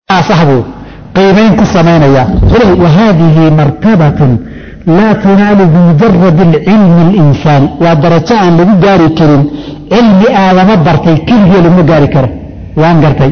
saxbuu qiimayn ku samaynaya wahaadihi martabatun laa tunaalu bimujarad cilmi اlinsaani waa darajo aan lagu gaari karin cilmi aadama bartay keligii laguma gaari karo waan gartay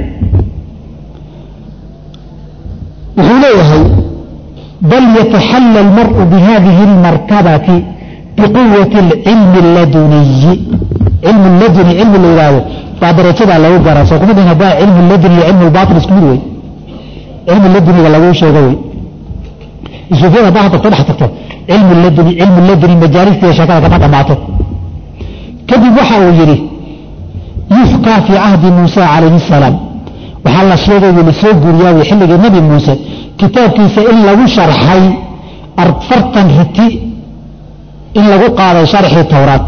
wuxuu leeyahay bal yataxalla almar'u bihadihi اlmartabati biquwati اlcilmi اladuniyi cilmu laduni cilmi la yidhaahdo waa darajadaa lagu garaa soo kuma dhin haddaa cilmu laduni iyo cilmu lbaطil isku mid wey cilmi laduniga laguu sheego wey suufiyada haddaa hadda ku dhex tagto cilmu laduni cilmu laduni majaalistiiyo sheekada kama dhammaato kadib waxa uu yidhi yufkaa fii cahdi muusa calayhi الsalaam waxaa la sheegay la soo guuriyaa xilligii nebi muuse kitaabkiisa in lagu sharxay afartan riti in lagu qaaday sharxii towraad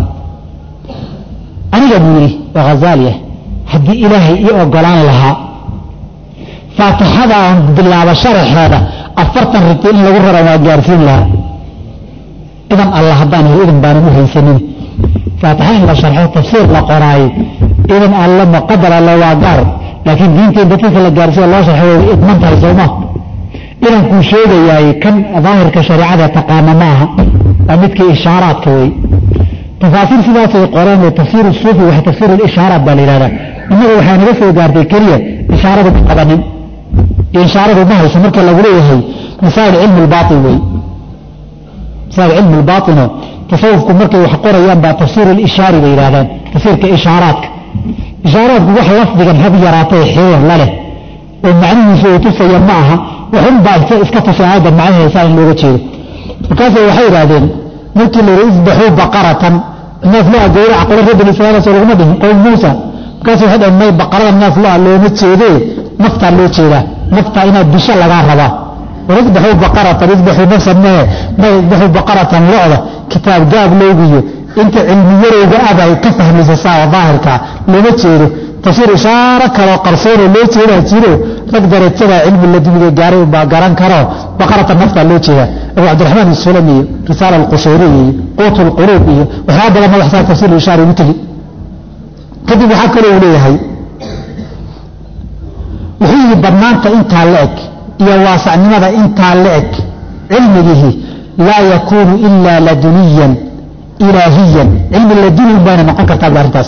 aniga buu yidhi oo hazaali ah haddii ilaahay ii ogolaan lahaa faatixada aan bilaabo sharaxeeda afartan riti in lagu rara waa gaarsiin lahaa idan alla haddaan hel idan baanan u haysanin faatixa in la sharxo tafsiir la qoraayo idan alla muqadar alla waa gaar laakiin diinteen dadka la gaarsiiya loo sharxo way idman tahay sooma idan kuu sheegayaay kan daahirka shareecada taqaana ma aha waa midkii ishaaraadka wey tafaasiir sidaasay qoreen oo tafsiir suufi wa tafsiir ishaaraat baa la yihahdaa innaga waxaa naga soo gaartay keliya ishaaradu ma qabanin ishaaradu ma hayso marka lagu leeyahay masaa'il cilmi lbaain wey masaa'il cilmi lbaaino tasawufku markay wax qorayaan baa tafsiir lishaari bay yidhahdaan tafsiirka ishaaraadka ishaaraadku wax lafdigan hab yaraatay xiriir la leh oo macnihiisu uu tusaya ma aha waxun baa iska tusay aayadda macnaheesaa in looga jeedo markaase waxay idhaahdeen markii la yidhi isbaxuu baqaratan neef lo-a gowraca qolo reer bani israiil soo laguma dhihin qowm muusa markaase waxay dhaheen may baqarada neef lo-a looma jeedee naftaa loo jeedaa naftaa inaad disho lagaa rabaa war isbaxuu baqaratan isbaxuu nafsan mee may isbaxuu baqaratan lo-da kitaab gaab loogiyo inta cilmi yarowga aba ay ka fahmaysa saa daahirkaa looma jeedo tafsiir ishaaro kaloo qarsoonoo loo jeedaa jiro rag darajada cilmi laduniga gaaray unbaa garan karo baqarata naftaa loo jeedaa abu cabdiraxmaan isulam iyo risaala alqushayri iyo quut lquluub iyo waxyaaba badan madaxsaa tafsiir ishaara ugu tegi kadib waxaa kaloo uu leeyahay wuxuu yidhi badnaanta intaa la eg iyo waasacnimada intaa la eg cilmigihi laa yakuunu ilaa laduniyan ilaahiyan cilmi laduni un bayna noqon kartaa bu arrintaas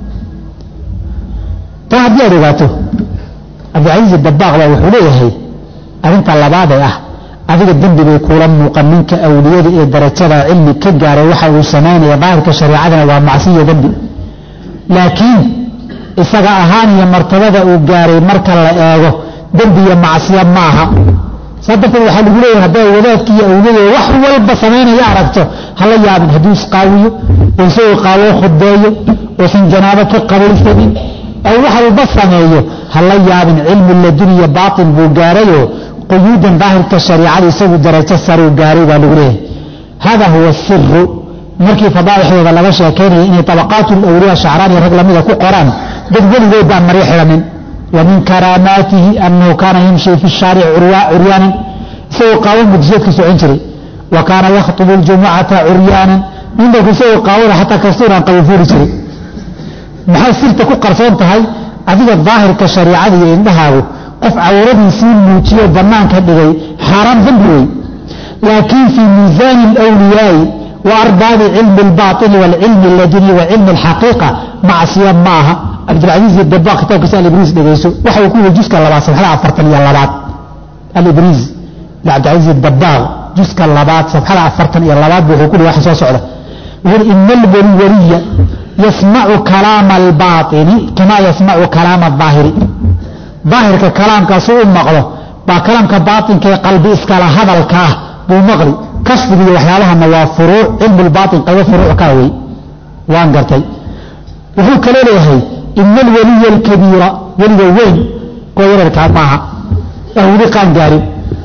taa haddii aad ogaato cabdilcasiis dabaaq baa wuxuu leeyahay arrinta labaadee ah adiga dembi bay kuula muuqan ninka awliyada ee darajada cilmi ka gaaray waxa uu samaynaya daahirka shareecadana waa macsiyo dembi laakiin isaga ahaan iyo martabada uu gaaray marka la eego dembi iyo macsiya ma aha saa darteed waxaa lagu leeyahay hadday wadaadki iyo awliyada wax walba samaynaya aragto hala yaabin hadduu isqaawiyo oo isagoo qaawoo khudbeeyo oosan janaabo ka qabaysanin oo wax walba sameeyo hala yaabin cilmu laduniya baatin buu gaarayoo quyuudan daahirka shariicada isagu darajo saruu gaaray baa lagu leeyahay hada huwa siru markii fadaa'ixdooda laga sheekaynaya inay tabaqaatu lawliya shacraan iyo rag lamida ku qoraan dad weligood baan maryo xidhanin wa min karaamaatihi annahu kaana yamshi fi shaaric curyaanan isagoo qaawan mudisheedka socon jiray wa kaana yakhtubu ljumucata curyaanan ninbanku isagoo qaawada xataa kastuuraan qabifuuri jiray maxay sirta ku qarsoon tahay adiga daahirka shariicada iyo indhahaagu qof cawradiisii muujiyo bannaanka dhigay xaaraan dambi wey laakiin fii miisaani alwliyaai wa arbaabi cilmi albaaili waalcilmi alladuni wa cilmi alxaqiiqa macsiya ma aha cabdilcasiis dabaaq kitaabkiisa alibriis dhegayso waxa uu ku yihi juska labaad safxada afartan iyo labaad alibriis cabdilcasiis dabaaq juska labaad safxada afartan iyo labaad bu wuxuu ku yihi waxa soo socda wuxuu yihi ina alwaliwaliya yasmacu kalaama albaaini kamaa yasmacu kalaama aahiri daahirka kalaamkaasu u maqlo baa kalaamka baainka ee qalbi iskala hadalka ah buu maqli kasfiga iyo waxyaabahana waa furuuc cilmulbaain qaybo furuuc kaa wey waan gartay wuxuu kaloo leeyahay ina alwaliya alkabiira weliga weyn kuwa yararkaa maaha aan weli qaan gaarin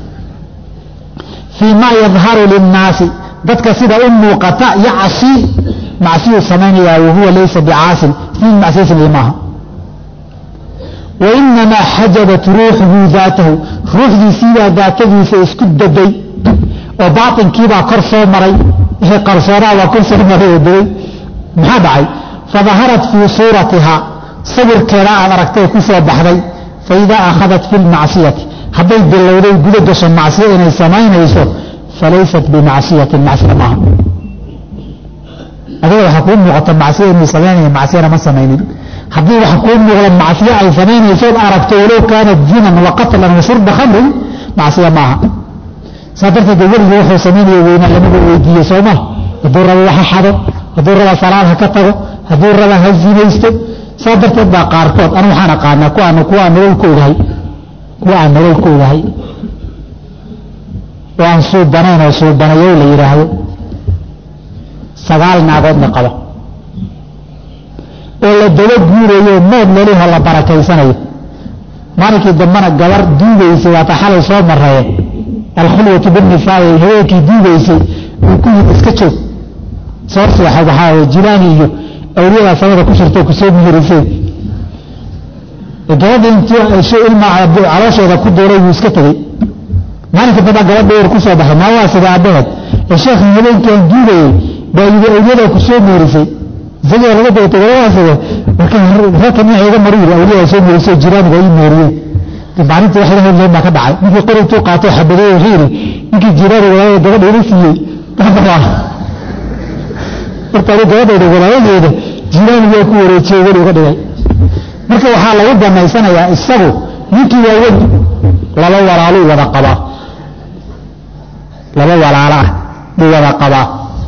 fii ma yadharu linnaasi dadka sida u muuqata yacsi macsiyuu samaynayaa wahuwa laysa bicaasin isnin macsiya sameeye maaha wainamaa xajabat ruuxuhu daatahu ruuxdiisiibaa daatadiisa isku daday oo baainkiibaa kor soo maray wixii qarsoonaha baa kor soo maray oo daday maxaa dhacay fadaharat fii suuratihaa sawirkeeda aad aragtay ku soo baxday faidaa akhadat fi lmacsiyati hadday bilowday guda gasho macsiyo inay samaynayso falaysat bimacsiyatin macsiya maaha adiga waxaa kuu muuqata macsiyo inuu samaynaya macsiyana ma samaynin haddii waxa kuu muuqda macsiyo ay samaynaysood aragto walow kaanat zinan wa qatlan wa shurba khamrin macsiya maaha saa darteed weligii wuxuu samaynaya weynaa lamaga weydiiye sooma hadduu rabo waxa xado hadduu raba salaad ha ka tago hadduu raba ha zinaysto saa darteed baa qaarkood anu waxaan aqaanaa kuwaan kuwa aan nolol ku ogahay kuwa aan nolol ku ogahay oo aan suubanayn oo suubanayow la yidhaahdo sagaal naagoodna qaba oo la daba guurayo mood laliho la barakaysanayo maalinkii dambana gabar duugaysay waata xalay soo maraye alkhulwatu binnisaai haweenkii duugaysay uu ku yidhi iska joog soo seexa waxaa jilaani iyo awliyadaa samada ku shirtay kusoo mihirisay gabadha intii ilmaa caloosheeda ku duulay wuu iska tegey maalinka dambaa gabadha war ku soo baxay maa waa sida aabbaheed ee sheekhan habeenkaan duugayey baa yidhi awliyadaa ku soo mihirisay isagoo laga dabatay gabadhaasida marka reerka nin iga maru yidhi awliyadaa soo mihirisay jiraaniga ii meeriyey maalintii wax ilahay leen baa ka dhacay ninkii qori intuu qaatay xabadeey wuxuu yidhi ninkii jiraani walaayada gabadha ila siiyey horta anu gabadhayda walaayadeeda jiraanigaa ku wareejiyey weli uga dhigay marka waxaa lagu banaysanayaa isagu ninkii waa weli laba walaaluu wada qabaa laba walaalo ah buu wada qabaa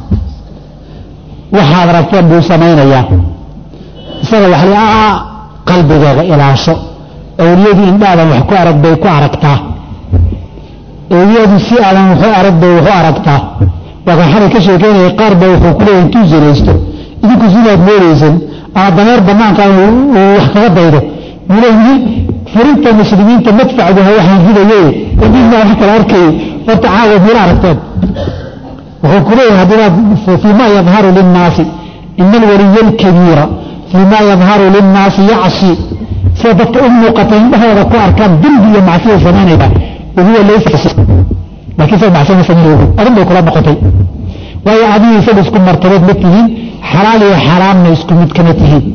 waxaad ragteen buu samaynayaa isaga waxa li aa qalbigeega ilaasho awliyadii indhaadan wax ku arag bay ku aragtaa awliyadii si aadan waxu arag bay waxu aragtaa waa kan xalay ka sheekeynaya qaar ba wuxuu ku leeyahay intuu zinaysto idinku sidaad moodaysan ama dameer banaanka uu wax kaga daydo wuu leeyihi furinta muslimiinta madfacduha waxaan ridaye idinna wax kala arkayay horta caawa mila aragteen wuxuu ku leeyahay haddiinaad fii ma yadharu linnaasi ina alwaliya alkabiira fii ma yadharu linnaasi yacsi sida dadka u muuqata indhahooda ku arkaan dembi iyo macsiya samaynaya wahuwa laysa laakiin sa macsiya ma samayn arrin bay kula noqotay waayo adiga isaga isku martabeed ma tihiin xalaal iyo xaraamna isku mid kama tihiin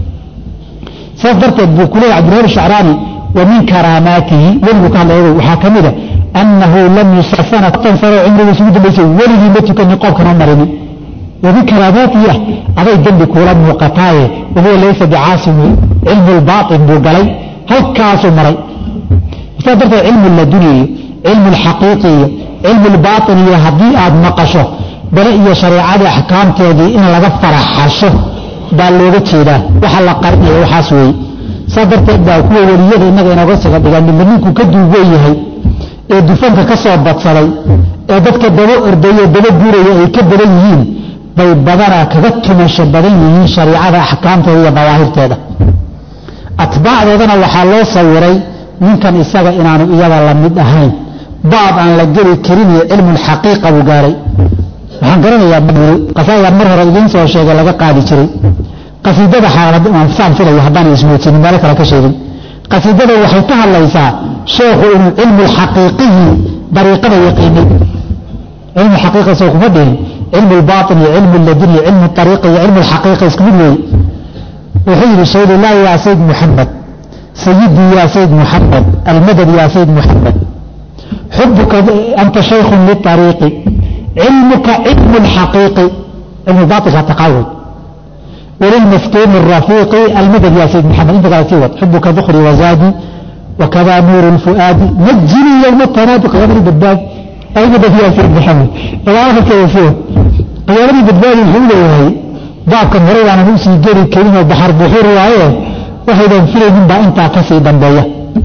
saas darteed buu ku leeyahy cabdirahi shacraani wa min karaamaatihi weligu ka hadlaya waxaa ka mida annahu lam yusa sanatan sano cimrigiisa ugu dambaysay weligii ma tukanin qoobkana marinin wa min karaamaatihi ah aday dembi kuula muuqataaye wahuwa laysa bicaasim cilmu lbaatin buu galay halkaasuu maray saas darteed cilmu laduni iyo cilmu lxaqiiqi iyo cilmu lbaatin iyo haddii aad maqasho bale iyo shareecadii axkaamteedii in laga faraxasho baa looga jeedaa waxa la qarinaya waxaas weeye saa darteed baa kuwa weliyada innaga inooga saga dhigaan midba ninkuu ka duugan yahay ee dufanka ka soo badsaday ee dadka daba ordayo daba guuraya ay ka badan yihiin bay badanaa kaga tumasho badan yihiin shareicada axkaamteeda iyo dawaahirteeda atbaacdoodana waxaa loo sawiray ninkan isaga inaanu iyaga la mid ahayn baab aan la geli karin iyo cilmulxaqiiqa buu gaaray waxaan garanayaa qasaayaa mar hore idiin soo sheegay laga qaadi jiray qasiidada saan filayo haddaan ismoojinin meelo kale ka sheegin qasiidada waxay ka hadlaysaa sheekhu inuu cilmu lxaqiiqihi dariiqada yaqiinay cilmu xaqiiqa soo kuma dhihin cilmu lbaatin iyo cilmu ladin iyo cilmu ariiqa iyo cilmu lxaqiiqa isku mid weeye wuxuu yidhi shaydullah yaa sayd muxamed sayidii yaa sayd muxamed almadad yaa sayd muxamed xubuka anta shaykhun liariiqi cilmuka cilmu lxaqiiqi cilmu baailka taqawud وللمفتون الرفيق المدد يا سيد محمد انت قال سيوت حبك ذخري وزادي وكذا نور الفؤاد نجني يوم التناطق غير بداد اي مدد يا سيد محمد فلا كيف يسوه قيامي بداد الحمد وهي ضعك مريض عن نفسي جري كلمة بحر بحور وعيه وحيدا فيلين با انت كسي دنبايا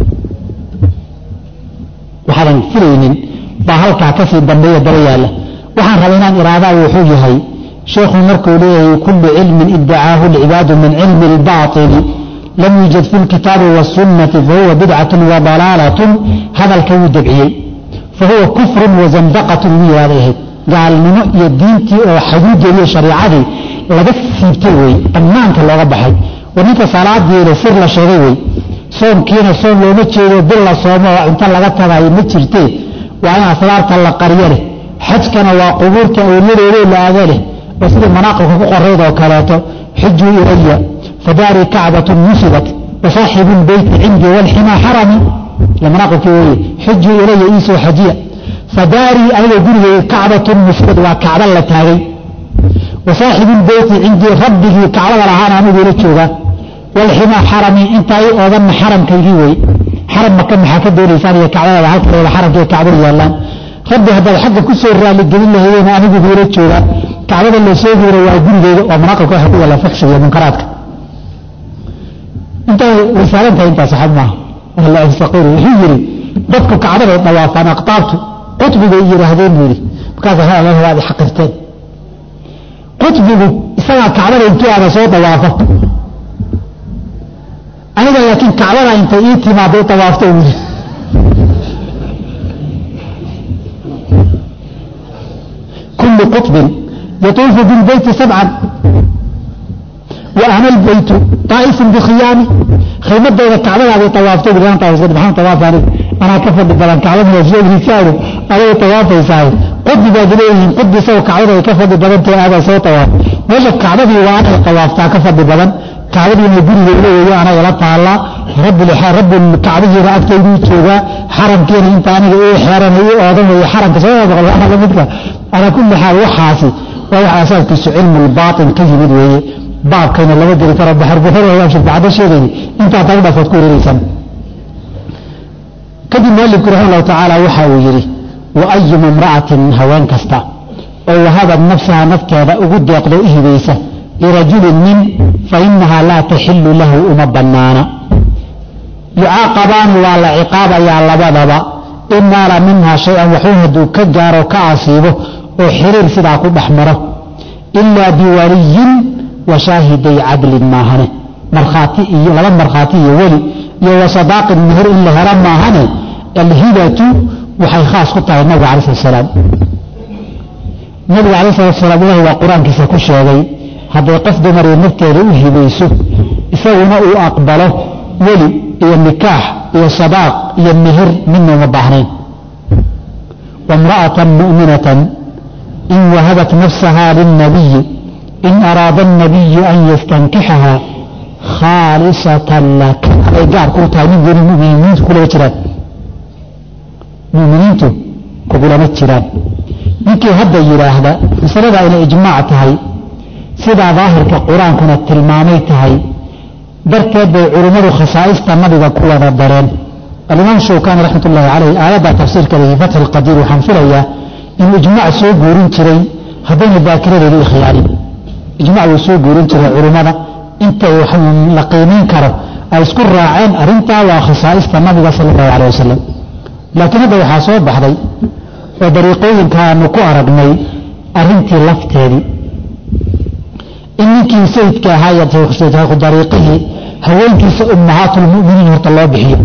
وحيدا فيلين با هلكا كسي دنبايا درياله وحان ربنا إرادة وحوجهي شيخ مركو ليه كل علم ادعاه العباد من علم الباطل لم يوجد في الكتاب والسنة فهو بدعة وضلالة هذا الكون دبعي فهو كفر وزندقة لهذه قال من يدينتي أو حدود لي شريعتي لقد سيبتوي أمانك الله ربحي ونك صلاة دي لسر لشغيوي صوم كينا صوم لو مجيري بلا صوم وانت لغتها يمجرتي وأنا أسرارك الله قريره xajkana waa qubuurta awliyadeeda la aadaleh oo sidii manaaqibka ku qorayd oo kaleeto xijuu ilaya fadaarii kacbatun nusibat wasaaxibu lbeyti cindii walximaa xarami lamanaaqibkii weye xujuu ilaya iisoo xajiya fadaarii aniga gurigay kacbatun mufrad waa kacba la taagay wasaaxibu lbeyti cindii rabbigii kacbada lahaana anigu ila joogaa walximaa xarami intaa i oodanna xaramkaygii wey xaram maka maxaa ka doonaysaan iyo kacbadada halkeeda xaramka iyo kacbada yaallaan rabbi haddaad xagga ku soo raaligelin lahaydeen anigu ila joogaa kacbada la soo guura waa gurigeyda waa manaaqibka waxa ku yaalla fuxshiga iyo munkaraadka intaa way saarantahay intaa saxab maaha wala astaqiru wuxuu yidhi dadku kacbaday dhawaafaan aqtaabtu qutbigay yidhaahdeen buu yidhi markaas waad xaqirteen qutbigu isagaa kacbada intuu aada soo dawaafo aniga laakiin kacbada intay ii timaado dawaafto buu yidhi kullu qutbin yatuufu bilbeyti sabcan وأنا البيت طائف بخيامي خيمة إذا كعبة هذه طوافته بلان طواف سيد محمد طواف أنا أنا كفر بلان كعبة من الشيء رساله أنا طواف يساوي قد بجليهم قد سوى كعبة كفر بلان هذا سوى طواف وجه كعبة وأنا طواف كفر بلان كعبة من يقول لي أنا يلا تعالى رب الحار رب الكعبة رأت كيدي توجا حرم كين أنت أنا إيه حرم إيه آدم إيه حرم كسوى بقول أنا لمدك أنا كل حال وحاسي وحاسي كسر علم الباطن كذب ويه baabkayna lama geli karo baxarbuxurabacdo sheegayni intaa tagu dhafood ku wareereysaan kadib mualifku raxima allahu tacaala waxa uu yidhi wa ayuma imra'atin haween kasta oo wahabad nafsaha nafteeda ugu deeqdo u hibaysa lirajulin nin fa inahaa laa taxilu lahu uma bannaana yucaaqabaani waa la ciqaabayaa labadaba in naala minhaa shay-an waxuu hadduu ka gaaro ka asiibo oo xiriir sidaa ku dhex maro ilaa biwaliyin washaahiday cadlin maahane markhaati iyo laba markhaati iyo weli iyo wasadaaqin meher in la helo maahane alhibatu waxay khaas ku tahay nabiga cala slat salaam nabiga cala salatu salaam ilahi waa qur-aankiisa ku sheegay hadday qof dumarii nafteeda u hibayso isaguna uu aqbalo weli iyo nikaax iyo sadaaq iyo meher midna uma baahnayn wamra'atan mu'minatan in wahabat nafsaha lilnabiyi in araada الnabiyu an yastankixaha khaalisatan laka ay gaar kuu tahay nin weli muminiintu kulama jiraan muminiintu kugulama jiraan ninkii hadda yidhaahda masaladaa inay ijmaac tahay sidaa daahirka qur-aankuna tilmaamay tahay darteed bay culimmadu khasaa'ista nabiga ku wada dareen alimaam shawkani raxmat ullahi caleyh aayadda tafsiirkeeda fi fatxi lqadiir waxaan filayaa inuu ijmaac soo guurin jiray haddayna daakiradeedu ikhlaalin ijmac wuu soo guurin jiray culummada inta la qiimayn karo ay isku raaceen arrintaa waa khasaa'ista nabiga sala allahu caleh wasalam laakiin hadda waxaa soo baxday oo dariiqooyinkaanu ku aragnay arrintii lafteedii in ninkii sayidka ahaa dariiqihii haweenkiisa ummahaatulmuminiin horta loo bixiyo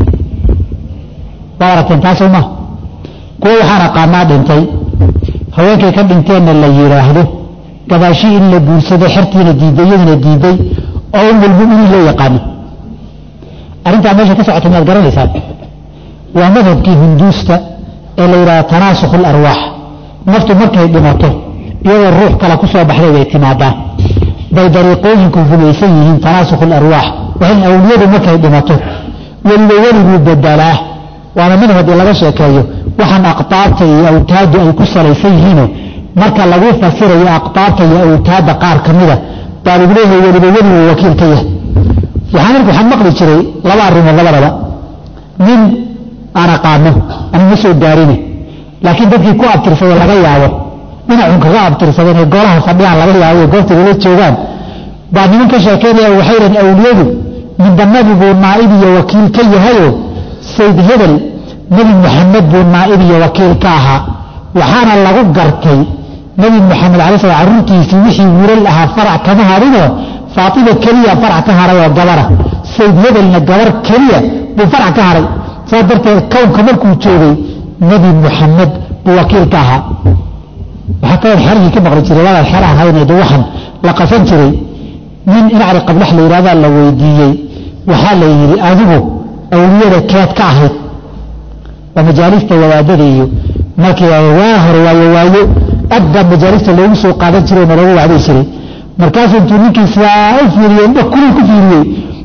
waa aragteen taasoo ma kuwa waxaan aqaanaa dhintay haweenkay ka dhinteenna la yidhaahdo gabaashii in la guursado xertiina diiday iyaduna diiday oo umulmuminiin loo yaqaano arrintaa meesha ka socota miyaad garanaysaan waa madhabkii hunduusta ee la yidhahda tanaasukh alarwaax naftu markay dhimato iyadoo ruux kale ku soo baxday bay timaadaa bay dariiqooyinku rumaysan yihiin tanaasukh alarwaax waa in awliyadu markay dhimato weliba weliguu bedelaa waana madhabkii laga sheekeeyo waxaan aqtaabta iyo awtaadu ay ku salaysan yihiino marka lagu fasirayo aqtaabta iyo awtaadda qaar ka mida baa lagu leeyahay weliba weliguu wakiil ka yahay waxaan waxaan maqli jiray laba arrimood labadaba nin aan aqaano aan ma soo gaarine laakiin dadkii ku abtirsaday laga yaabo dhinacun kaga abtirsadeen ee golaha fadhiyaan laga yaabo goobta lala joogaan baa niman ka sheekaynaya waxay dhahen awliyadu midba nabi buu naa'ib iyo wakiil ka yahayoo sayd hebel nebi maxamed buu naa'ib iyo wakiil ka ahaa waxaana lagu gartay nebi maxamed alay slam carruurtiisii wixii wiilal ahaa farac kama hadhinoo faatima keliya farac ka haray oo gabara sayd hebelna gabar keliya buu farac ka haray saas darteed kownka markuu joogay nebi muxamed buu wakiil ka ahaa waxaa kaloo xerigii ka maqli jiray walaal xer ahayned waxan la qasan jiray nin inacri qablax la yidhahdaa la weydiiyey waxaa la yidhi adigu awliyada keed ka ahayd waa majaalista wadaadada iyo markii waa hore waayo waayo aad baa majaalista loogu soo qaadan jiray oo loogu wacday jiray markaasuu intuu ninkii sidaa u fiiriyey indha kulul ku fiiriyey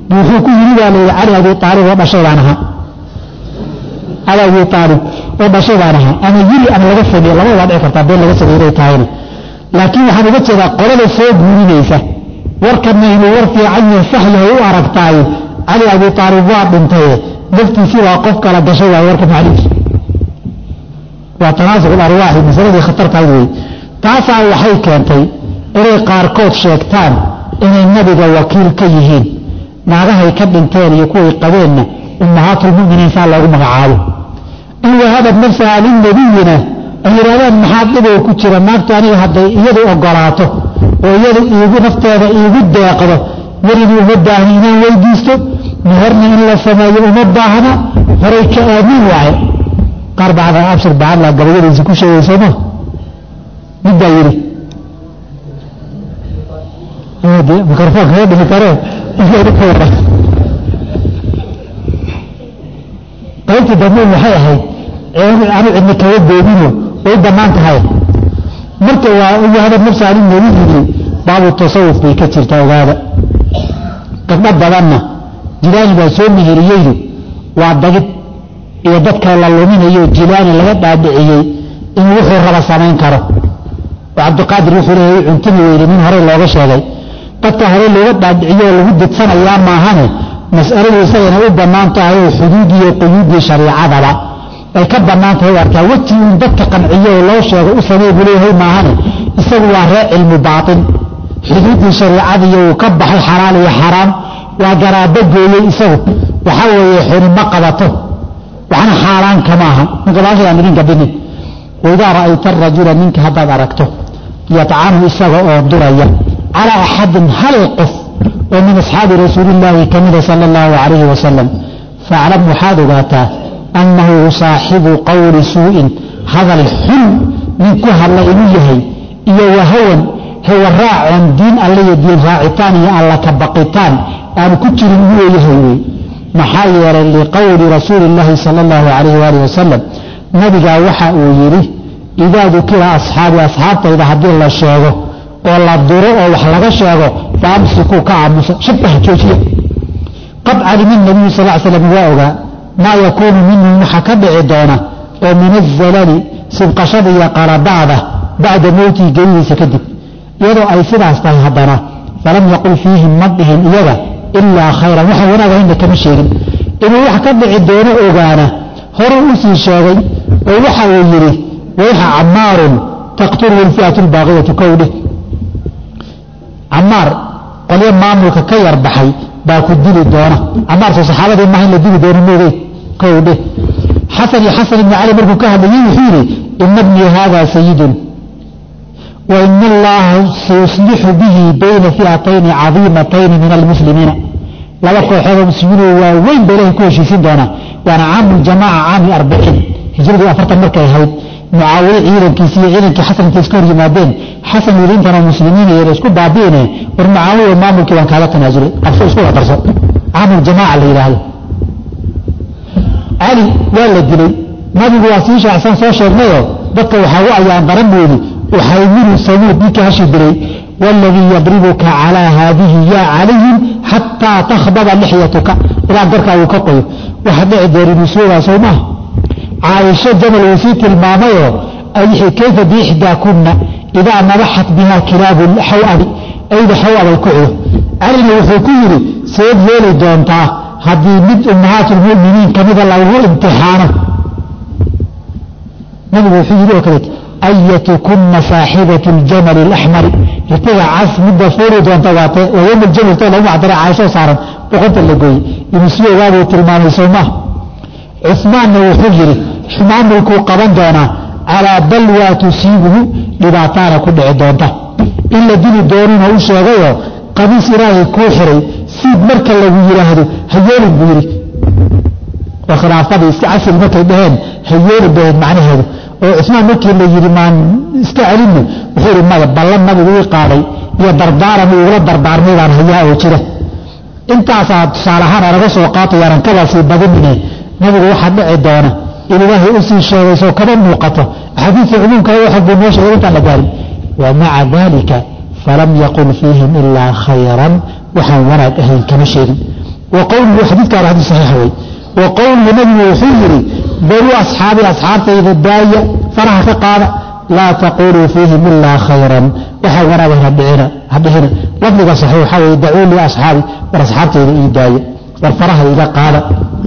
wuxuu ku yidhi baa layidhi cali abi aalib oo dhashay baan ahaa cali abi aalib oo dhashay baan ahaa ama yiri ama laga sameeye labada waa dhici kartaa been laga sameeye inay tahayna laakiin waxaan uga jeedaa qolada soo guurinaysa warkana inuu war fiican yahay sax yahay u aragtaaye cali abi aalib waa dhintaye naftiisii baa qof kala gashay waay warka maclihiisa waa tanaasuq arwaaxi masaladii khatartahayd wey taasaa waxay keentay inay qaarkood sheegtaan inay nabiga wakiil ka yihiin naagahay ka dhinteen iyo kuway qabeenna ummahaatulmuminiin saa loogu magacaabo in wahabad nafsaha linabiyina ay yidhahdaan maxaa dhibow ku jira naagtu aniga hadday iyadu ogolaato oo iyadu iigu nafteeda iigu deeqdo weligii uma baahni inaan weydiisto meherna in la sameeyo uma baahna horay ka aamin waaye qaar bacda abshir bacadla gabayadiisa ku sheegaysama midbaa yidhi mikrofoonka ma dhimi kare qaybtii dambe waxay ahayd anu cidna kaga goobino way bannaan tahay marka waa wahaba nafsa ani nabi yidhi baabu tasawuf bay ka jirta ogaada gabdho badanna jilaani baa soo meheriyeydu waa dagid iyo dadka la luminayo jilaani laga dhaadhiciyey in wuxuu raba samayn karo oo cabdiqaadir wuxuu leeyahay cuntimi weyne nin horey looga sheegay dadka hore looga dhaadhiciyo oo lagu didsanayaa maahane mas'aladu isagana u bannaan tahay oo xuduudiyo quyuuddii shariicadaba ay ka bannaan tahay u arkaa weji uun dadka qanciyo oo loo sheego u samey buu leeyahay maahane isagu waa ree cilmu baatin xuduuddii shariicadiiyo uu ka baxay xalaal iyo xaraam waa garaabo gooyey isagu waxaa weeye xuni ma qabato waxna xaaraan kama aha ninka baashaan idinka binin waidaa ra'ayta arajula ninka haddaad aragto yatcanu isaga oo duraya calaa axadin hal qof oo min asxaabi rasuulillaahi ka mida sala allahu calayhi wasalam faaclam waxaad ogaataa annahu saaxibu qowli suu'in hadal xun nin ku hadla inuu yahay iyo wahawan hawaraacoon diin alle iyo diin raacitaan iyo alla ka baqitaan aanu ku jirin inuu yahay wey maxaa yeelay liqowli rasuuli illaahi sala allahu calayhi waalihi wasalam nabigaa waxa uu yidhi idaa dukira asxaabi asxaabtayda haddii la sheego oo la duro oo wax laga sheego fa amsikuu ka aamusa shabaha joojiya qad calima nabiyu sal l slam waa ogaa maa yakuunu minhum waxa ka dhici doona oo min azalali sibqashada iyo qaladaada bacda mowtihi geridiisa kadib iyadoo ay sidaas tahay haddana falam yaqul fiihim ma dhihin iyaga ilaa khayran waxaan wanaag ahaynna kama sheegin inuu wax ka dhici doono ogaana horuu u sii sheegay oo waxa uu yidhi wayxa camaarun taqtuluhu lfi'atu lbaaqiyatu kowdhe camaar qolyo maamulka ka yar baxay baa ku dili doona camaarso saxaabadii maaha in la dili doono moogey kowdhe xasan iyo xasan ibni cali markuu ka hadlayey wuxuu yidhi ina bnii haada sayidun wa ina allaha sayuslixu bihi bayna fi'atayni cadiimatayni min almuslimiina laba kooxoodoo muslimiinoo waaweyn ba ilahay ku heshiisin doonaa waana caamuljamaaca caami arbiciin hijradii afartan markay ahayd mucaawiye ciidankiisi iyo ciidankii xasan intay iska hor yimaadeen xasan yidhi intanoo muslimiin iyo isku baabi'ine war mucaawiye maamulkii baan kaaga tanaasulay qabso isku darso caamuljamaaca la yidhaahdo cali waa la dilay nabigu waa sii shaacsan soo sheegnayoo dadka waxaa u ayaan daran buudi uxaymilu samuud ninkii hashi dilay wاladii yadribuka calىa haadihi ya calayhim xataa takhbada lixyatuka ilaa garkaa uu ka qoyo waxa dhici doorinusuugaa soo maha caaisho jamal uu sii tilmaamayoo kayfa biixdaakuna idaa nabaxat biha kilaabu xawabi ayda xawabay ku cido calina wuxuu ku yidhi seed yeeli doontaa haddii mid ummahaat lmuminiin kamida lagu imtixaano nabigu wuxuu yidhi oo kaleet ayatukunna saaxibatu ljamali alaxmari ritiga cas midda fuuli doonta waate waa yowm aljamal too lagu macdaray caaisho saaran boqonta la gooyey ibnu siyogaa buu tilmaamay soo maha cusmaanna wuxuu yidhi maamulkuu qaban doonaa calaa balwaa tusiibuhu dhibaataana ku dhici doonta in la dili doonuna u sheegayoo qamiis ilaahay kuu xiray siid marka lagu yidhaahdo hayeelin buu yidhi oo khilaafadii iska casri markay dhaheen hayeelin bay ahayd macnaheedu oo cusmaan markii la yidhi maan iska celinno wuxuu yidhi maya ballan nabigu ii qaaday iyo dardaaran uu igula dardaarmay baan hayaa oo jira intaasaa tusaale ahaan anaga soo qaatayaanan kabaa sii badinine nabigu waxaa dhici doona in ilaahay u sii sheegay soo kama muuqato axaadiista cumuumka waxag buu noo sheegay intaan la gaarin wa maca dalika falam yaqul fiihim ilaa khayran waxaan wanaag ahayn kama sheegin wa qowluhu xadiidkaana xadiis saxiixa wey wa qowluhu nabigu wuxuu yidhi daruu asxaabi asxaabtayda daaya faraha ka qaada laa taquluu fiihim ilaa khayran waxaa wanaagan hadhicina hadhihina lafdiga saxiix waxaa weye dacuu lii asxaabi war asxaabtayda ii daaya war faraha iga qaada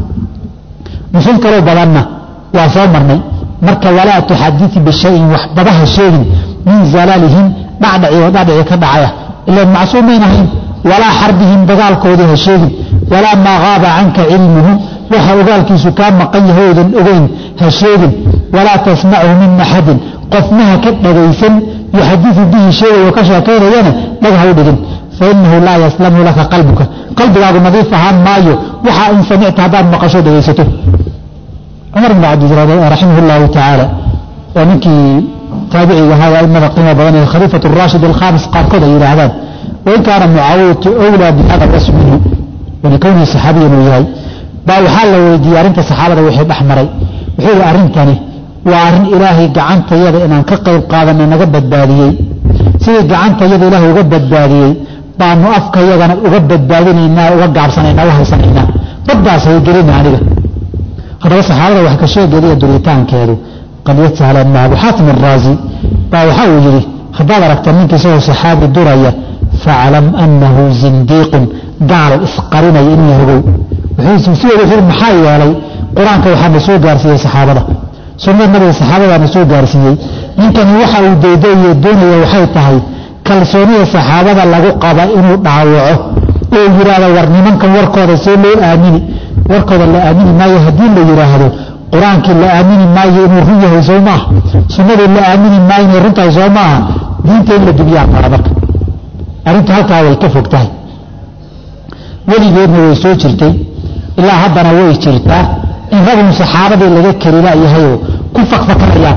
nusuus kaloo badanna waa soo marnay marka walaa tuxadii bishayin waxbabaha sheegin min zalaalihim dhacdhaci oo dhacdhaci ka dhacaya ila macsuumayn ahayn walaa xarbihim dagaalkoodii ha sheegin walaa maa qaaba canka cilmuhu waxa ogaalkiisu kaa maqan yahay oodan ogeyn ha sheegin walaa tasmachu min axadin qofnaha ka dhagaysan yuxadiu bihi sheegayo ka sheekaynayana dhag ha u dhigin fainahu laa yaslamu laka qalbuka qalbigaagu nadiif ahaan maayo waxaa in samicta haddaad maqasho dhegaysato cumar bn cabdiraximah llahu tacaala waa ninkii taabiciga ahaa aimada qiimo badan ee khaliifat raashid alkhamis qaarkood ay yidhaahdaan wain kaana mucaawiyatu wlaa bihada wasf minhu walikownihi saxaabiyan uu yahay baa waxaa la weydiiyey arrinta saxaabada wixii dhex maray wuxuu yihi arrintani waa arrin ilaahay gacantayada inaan ka qayb qaadana naga badbaadiyey sidii gacantayada ilaahay uga badbaadiyey baanu afkayagana uga badbaadinaynaa uga gaabsanaynaa u haysanaynaa baddaas haygelina aniga haddaba saxaabada wax ka sheegeeda iyo duritaankeedu qalyad sahlan maaha abu xaatim araazi baa waxa uu yidhi haddaad aragta ninka isagoo saxaabi duraya faclam annahu zindiiqun gaal isqarinaya inuu hogow sideeda wuxuu maxaa yeelay qur-aanka waxaa na soo gaarsiiyey saxaabada sunnada nabiga saxaabadaa na soo gaarsiiyey ninkani waxa uu daydayo doonaya waxay tahay kalsoonida saxaabada lagu qaba inuu dhaawaco oo yidhaahdo war nimankan warkooda see loo aamini warkooda la aamini maayo haddii la yidhaahdo qur-aankii la aamini maayo inuu run yahay soo maaha sunnadii la aamini maayo inay run tahay soo maaha diinta in la dubiyaa mara marka arrintu halkaa way ka fog tahay weligeedna way soo jirtay ilaa haddana way jirtaa in ragun saxaabadii laga kari la'yahayoo ku fakfakanayaan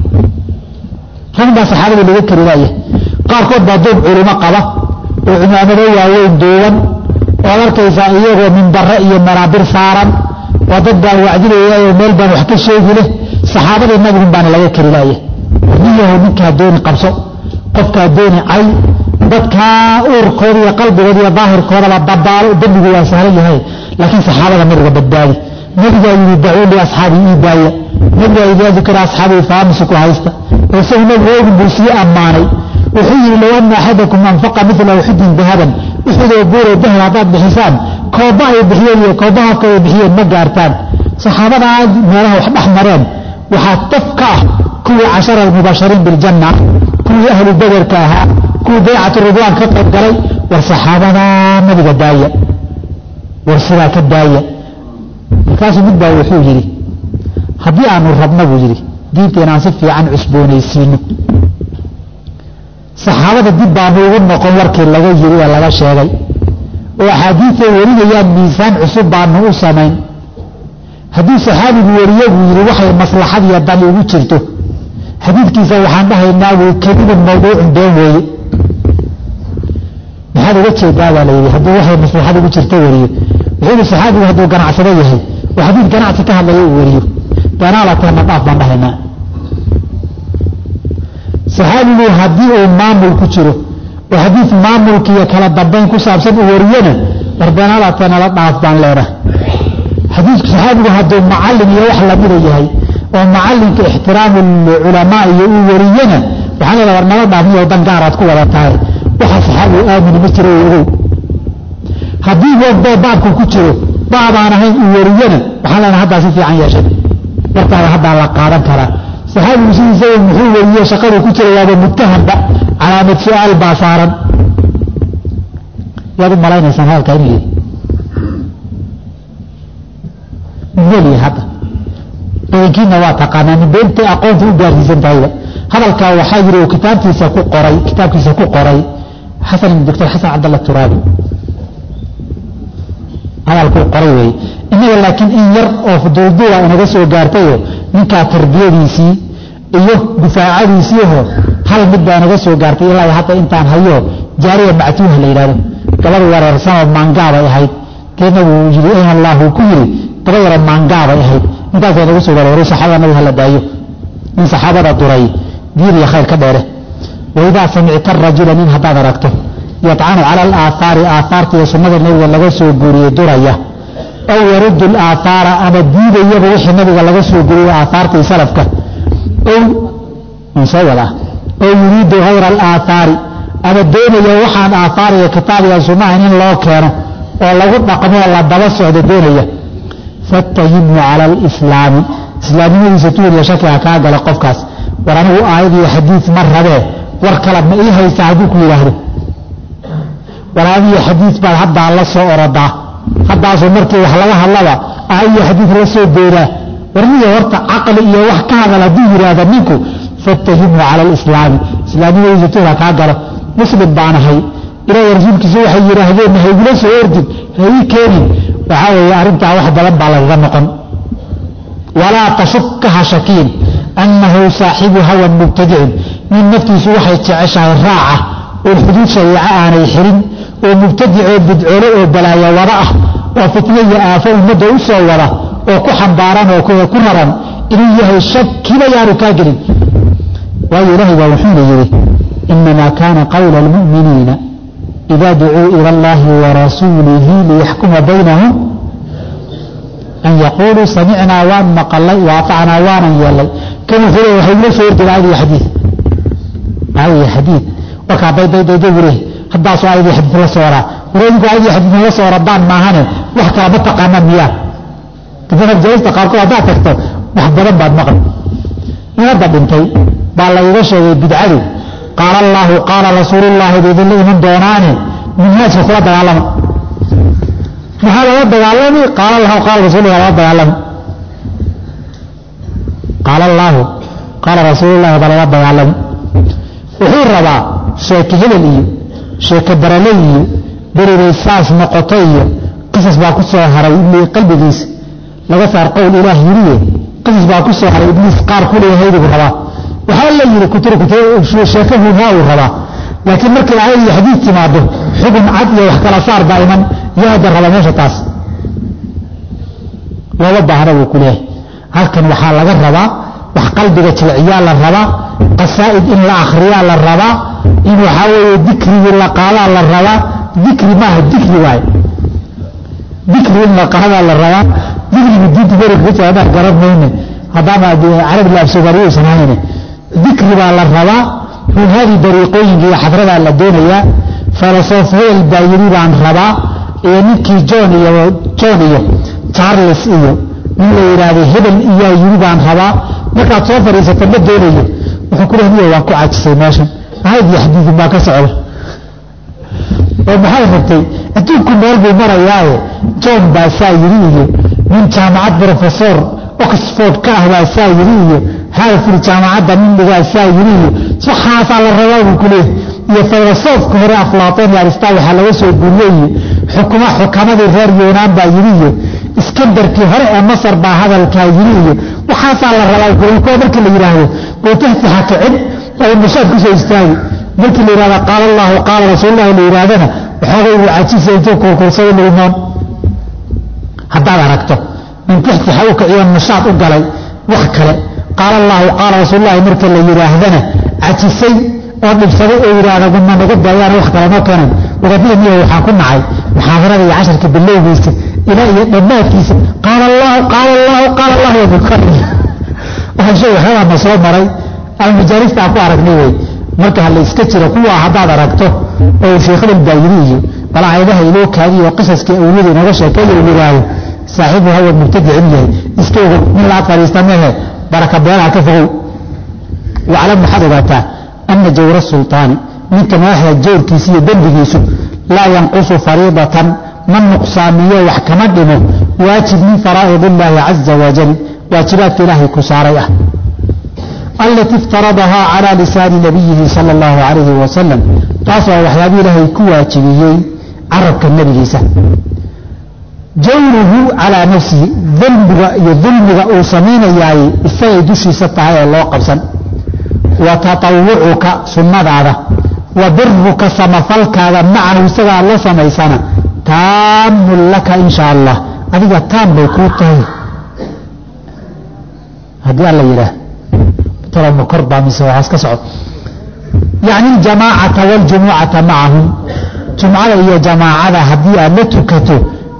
rag baa saxaabadii laga kari la'yahay qaarkood baa duub culimo qaba oo cimaamado waaweyn duuban oad arkaysaa iyagoo minbare iyo manaabir saaran waa dad baan wacdinayayoo meel baan wax ka sheegi leh saxaabadii nabigun baana laga kari la'yahay niyahu ninkaa dooni qabso qofkaa dooni cay dadkaa uurkooda iyo qalbigooda iyo daahirkoodaba dabaalo dembigu waa sahlan yahay laakiin saxaabada nabiga badbaadi nabigaa yidhi dacuu li asxaabii ii daaya nabigaa idaa dukira asxaabii faamisiku haysta oo isagu nabigu oogin buu sii ammaanay wuxuu yidhi low anna axadakum anfaqa midla uxudin dahaban uxudoo buuroo dahab haddaad bixisaan kooba ay bixiyeen iyo kooba hafka ay bixiyeen ma gaartaan saxaabadaa meelaha wax dhex mareen waxaa taf ka ah kuwii cashara almubashariin biljanna kuwii ahlu baderka ahaa kuwii baycatu ridwaan ka qayb galay war saxaabadaa nabiga daaya war sidaa ka daaya markaasuu mid baa wuxuu yidhi haddii aanu rabna buu yidhi diinta inaan si fiican cusboonaysiino saxaabada dib baanu ugu noqon warkii laga yiri ee laga sheegay oo axaadiiday warinayaan miisaan cusub baanu u samayn haddii saxaabigu wariye buu yidhi waxay maslaxad iyo dani ugu jirto xadiidkiisa waxaan dhahaynaa wuu kadibun mawduucun been weeye maxaad uga jeedaa baa la yidhi haddii waxay maslaxad ugu jirto wariyo wuxuu yidhi saxaabigu hadduu ganacsado yahay oo xadiid ganacsi ka hadlaya uu wariyo beenaalatana dhaaf baan dhahaynaa saxaabigu haddii uu maamul ku jiro oo xadiid maamulkiiyo kala dambayn ku saabsan uu wariyona war beenaalatana dhaaf baan leenahay xadiidku saxaabigu hadduu macallin iyo wax lamida yahay oo macallinka ixtiraamu culamaa iyo uu wariyona waxaan leedaha war nala dhaafniyo dan gaaraad ku wada tahay waxa saxaabigu aamini ma jiro ogow haddii wogdoo baabku ku jiro baabaan ahayn uu wariyona waxaan leenaha haddaa si fiican yeeshay warkaada haddaa la qaadan karaa saxaabigu sidiisaba muxuu weriye shaqaduu ku jira waaba muttahamba calaamad su-aal baa saaran yaad u malaynaysaan hadalkaa inuu yihi meliya hadda badankiina waa taqaanaa nin beentay aqoonta u gaarsiisan tahayba hadalkaa waxaa yiri uu kitaabtiisa ku qoray kitaabkiisa ku qoray xasan doctor xasan cabdalla turaabi hadalkuu qoray weeye innaga laakiin in yar oo fuduulduula inaga soo gaartayo ninkaa tarbiyadiisii iyo difaacadiisiiho hal mid baa inaga soo gaartay ilaa hadda intaan hayo jaariya mactuuha la yidhahdo gabadh wareersanoo maangaabay ahayd keedna wuu yii ayna allah uu ku yiri gaba yaro maangaabay ahayd intaasa inaga soo gaar saxaabada nabiga hala daayo nin saxaabada duray diin iyo khayr ka dheere waidaa samicta rajula nin haddaad aragto yadcanu cala alaahaari aahaarta iyo sunnada nebiga laga soo guuriyey duraya aw yaruddu alaahaara ama diidayaba wixii nabiga laga soo guuriyey aahaarta iyo salafka soo wadaa ow yuriidu hayra alaahaari ama doonaya waxaan aahaar iyo kitaab iyo sunnahan in loo keeno oo lagu dhaqmoo la daba socdo doonaya fattahimhu cala alislaami islaamnimadiisa tuuriya shaki ha kaa gala qofkaas war anigu aayad iyo xadiid ma rabee war kale ma ii haysta hadduu ku yidhaahdo war aayad iyo xadiid baad haddaa la soo orodaa haddaasoo markii wax laga hadlaba aayad iyo xadiid la soo doodaa warniya horta caqli iyo wax ka hadal hadduu yidhaahda ninku fattahimhu cala alislaami islaamnimadiisa tuur ha kaa galo muslim baanahay ilaahay rasuulkiisa waxay yidhaahdeen ha igula soo ordin ha ii keenin waxaa weeye arrintaa wax badan baa lagaga noqon walaa tashukka ha shakiin annahu saaxibu hawan mubtadicin nin naftiisu waxay jeceshahay raaca oo xuduud shariico aanay xirin oo mubtadicoo bidcoole oo balaayo wada ah oo fitno iyo aafo ummadda u soo wada oo ku xambaaran oo ku raran inuu yahay shakiba yaanu kaa gelin waayo ilaahay baa wuxuuna yidhi inamaa kaana qawla almu'miniina ida ducuu ila allahi warasuulihi liyaxkuma baynahum an yaquuluu samicnaa waan maqalay waatacnaa waanan yeelay kan wuxuu le waxay ula soo ordeen aayad iyo xadiid aayad iyo xadiid warkaa daydaydaydaybu leh haddaasoo aayad iyo xadiid la soo waraa wareedinku aayad iyo xadiid la soo radaan maahane wax kala ma taqaanaan miyaa dadka jalista qaarkood haddaad tagto wax badan baad maqli in hadda dhintay baa la iga sheegay bidcadu qaala allaahu qaala rasuulullaahi ba idinla iman doonaane minhaajka kula dagaalama maxaa lala dagaalami qaala allahu qaala rasuululah lala dagaalami qaala allaahu qaala rasuulullahi baa lala dagaalami wuxuu rabaa sheeke hebel iyo sheeke barale iyo beribay saas noqoto iyo qisas baa ku soo haray qalbigiisa laga saar qowl ilaah yiriye qisas baa ku soo haray ibliis qaar ku leeyahaybuu rabaa waxaa la yidhi sheeke huhaa uu rabaa laakiin markay aayad iyo xadiid timaado xubun cad iyo wax kala saar baa iman yaada raba meesha taas looma baahna buu ku leeyahay halkan waxaa laga rabaa wax qalbiga jilciyaa la rabaa qasaa'id in la akhriyaa la rabaa in waxaa weeye dikrigii la qaadaa la rabaa dikri maaha dikri waaye dikri in la qaadaa la rabaa dikrigi diinta beriga ka jira haddaan garan mayne haddaama carabi la afsoomaaliyo uusan ahayne dikri baa la rabaa ruuhadii dariiqooyinka iyo xadradaa la doonayaa falasof hebel baa yidhi baan rabaa iyo ninkii john iyo john iyo charles iyo nin la yidhaahdo hebel iyaa yidhi baan rabaa markaad soo fadhiisata ma doonayo wuxuu ku lehay waan ku cajisay meeshan ahayd iyo xadiidin baa ka socda oo maxay rabtay adduunku meel buu marayaaye john baa saa yidhi iyo nin jaamacad brofesor oxford ka ah baa saa yidhi iyo harfur jaamacadda nin dhigaa saa yidhi iyo waxaasaa la rabaa buu ku leeyahy iyo filosoofka hore aflaaton iyo aristaa waxaa laga soo guuriyey iyo xukuma xukamadii reer yuunaan baa yidhi iyo iskandarkii hore ee masar baa hadalkaa yidhi iyo waxaasaa la rabaa kuwa markii la yidhaahdo gootahti ha kicin oo nashaad ku soo istaagi markii la yidhahda qaala allahu qaala rasuulullahi la yidhaahdana waxoogay uu cajisa intuu kurkursado lugnoon haddaad aragto nin tixti ha u kiciyo nashaad u galay wax kale qaala allahu qaala rasuulullahi marka la yidhaahdana cajisay oo dhibsaday oo yidhaahda guma naga daayaan wax kale noo keenan wadadada miya waxaan ku nacay muxaadarada iyo casharka bilowgiisa ilaa iyo dhammaadkiisa qaala allahu qaala allahu qaala allahu yabukar waxaan sheegay waxyaabaa na soo maray ama majaalista aan ku aragnay wey marka ha la iska jiro kuwa haddaad aragto oo sheekhadan baa yidhi iyo bal aayadaha inoo kaadiyo oo qisaskii awliyada inooga sheekeeya uu yidhaahdo saaxiibu hawa mubtadicin yahay iska ogow nin laad fadhiista mehe baraka beelaha ka fogow waclam waxaad ogaataa ana jawra sulطaani ninka madaxda jawrkiisa iyo dembigiisu laa yanqusu fariidatan ma nuqsaamiyo wax kama dhimo waajib min faraa'id illaahi caza wajal waajibaadka ilaahay ku saaray ah alati iftaradahaa calى lisaani nabiyihi sala اllahu calayhi wasalam taas waa waxyaaba ilaahay ku waajibiyey carabka nebigiisa jawruhu calaa nafsihi dembiga iyo dulmiga uu samaynayaay isagay dushiisa tahay oo loo qabsan wa tatawucuka sunnadaada wa biruka samafalkaada macahu isaga aad la samaysana taamun laka in sha allah adiga taam bay kuu tahay haddii alla yidhaah talama kor baa mise waxaas ka socod yacni aljamaacata waljumucata macahum jumcada iyo jamaacada haddii aad la tukato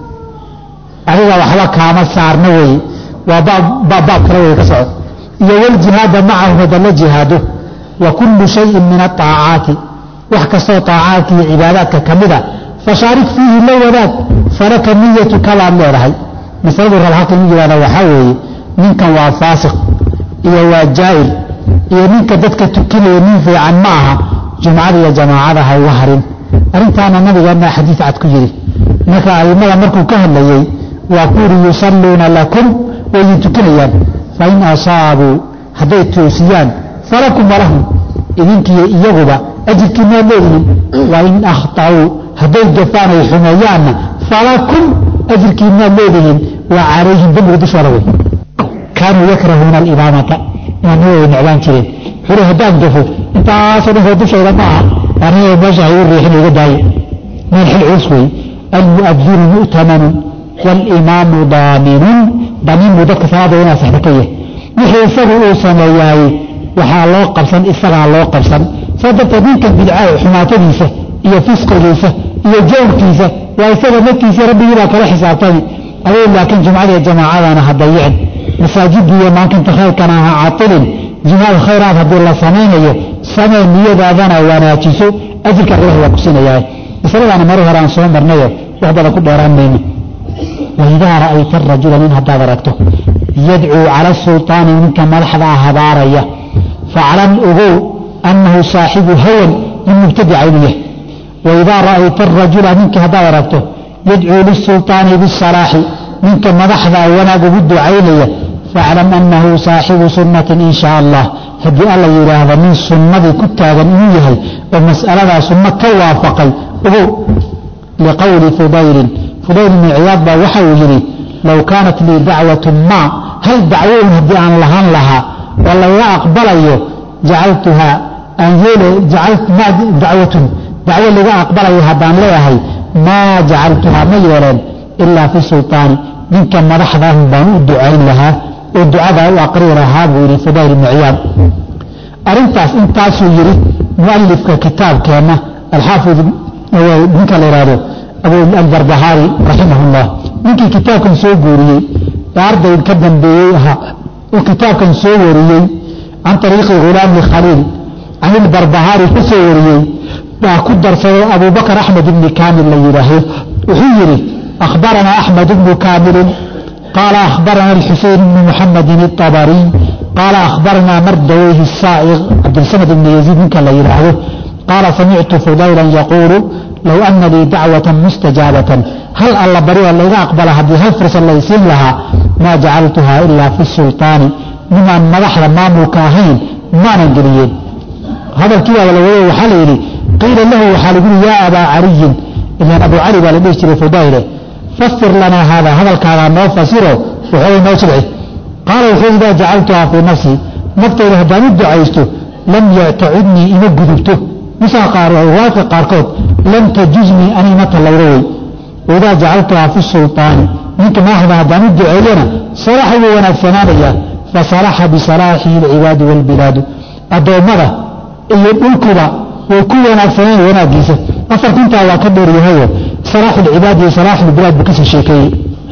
adiga waxba kaama saarna weye waa baab kale wey ka socod iyo waljihaada macahum hadda la jihaado wa kullu shayin min aaacaati wax kastoo aacaadka iyo cibaadaadka ka mida fashaarik fiihi la wadaag falaka niyatu kabaad leedahay masaladu rab halkan u yihahda waxaa weeye ninkan waa faasiq iyo waa jaa'ir iyo ninka dadka tukinaya nin fiican ma aha jumcada iyo jamaacada ha uga harin arrintaana nabigeena xadiid cad ku yidhi marka aimada markuu ka hadlayey waa ku yidhi yusalluuna lakum way idin tukinayaan fain asaabuu hadday toosiyaan falakum walahum idinkiiyo iyaguba ajirkiinaad leedihin wain akhta'uu hadday gafaan ay xumeeyaanna falakum ajirkiinaad leedihin waa calayhim dembiga dushooda wey kaanuu yakrahuuna alimaamata imaamnimada way necbaan jireen xuri haddaan gafo intaasoo dhan oo dushayda ma aha aniga meesha hay u riixin iga daayo meel xil culus wey almu'adinu mu'tamanun walimaamu daaminun damiin buu dadka salaada inaa saxda ka yahay wixii isagu uu sameeyaayey waxaa loo qabsan isagaa loo qabsan saa darteed ninkan bidcaa xumaatadiisa iyo fisqigiisa iyo jawrkiisa waa isaga naftiisa rabbigii baa kala xisaabtami aduu laakiin jumcadiiyo jamaacadana ha dayicin masaajidii iyo maakinta khayrkana ha catilin jihaad khayraad haddii la samaynayo samee niyadaadana wanaajiso ajirka ilahi waa ku siinayaa masaladaana mari hore aan soo marnayo wax badan ku dheeraan mayno waidaa ra'ayta rajula nin haddaad aragto yadcuu cala sulطaani ninka madaxda ah habaaraya faclam ogow annahu saaxibu hawan min mubtadica inuu yahay waidaa ra'ayta arajula ninka haddaad aragto yadcuu lisulطaani bisalaaxi ninka madaxda wanaag ugu ducaynaya faclam annahu saaxibu sunnatin in shaa allah haddii alla yidhaahdo nin sunnadii ku taagan inuu yahay oo mas'aladaa sunno ka waafaqay ogow liqowli fudaylin fudayl ibni ciyaad baa waxa uu yidhi low kaanat lii dacwatun maa hal dacwoun haddii aan lahaan lahaa oo laga aqbalayo jacaltuhaa aan yeele dacwatun dacwo laga aqbalayo haddaan leeyahay maa jacaltuhaa ma yeeleen ilaa fi sulطaani ninka madaxdan baan u ducayn lahaa oo ducadaa u aqri lahaa buu yidhi fudayl ibni ciyaad arrintaas intaasuu yidhi mualifka kitaabkeenna alxaafid ninka la ihahdo albarbahaari raximah اllah ninkii kitaabkan soo guuriyey ee arday ka dambeeyey ahaa oo kitaabkan soo wariyey can ariiqi hulaami khaliil can ilbarbahaari ka soo wariyey baa ku darsaday abubakr axmed ibni kaamil la yidhaahdo wuxuu yidhi akhbaranaa axmed bnu kaamilin qaala akhbarana alxuseyn bnu muxamedin اطabariy qaala akhbaranaa mardaweyhi saa'iq cabdilsamad ibni yaziid ninka la yidhaahdo qaala samictu fudaylan yaquulu low ana lii dacwatan mustajaabatan hal alla barioo layga aqbala haddii hal fursad laysiin lahaa maa jacaltuhaa ilaa fi sulطaani nimaan madaxda maamulka ahayn maanan geliyeen hadalkii baa la wado waxaa la yidhi qiila lahu waxaa lagu yihi yaa abaa caliyin ilaan abu cali baa la dhihi jiray fudayle fasir lanaa haada hadalkaagaa noo fasiro waxoogay noo jilci qaala wuxuu idaa jacaltuhaa fii nafsii naftayda haddaan u ducaysto lam yactacudnii ima gudubto riwaayadka qaarkood lam tajuznii ani ima tallawdo wey waidaa jacaltuhaa fi sulطaani ninka madaxda haddaan u duceeyana salaxa wuu wanaagsanaanayaa fasalaxa bisalaaxihi alcibaadu wاlbilaadu addoommada iyo dhulkuba way ku wanaagsanaan wanaagiisa afarkuntaa waa ka dheeryahayo salaaxu lcibaad iyo salaaxu lbilaad buu kasii sheekeeyey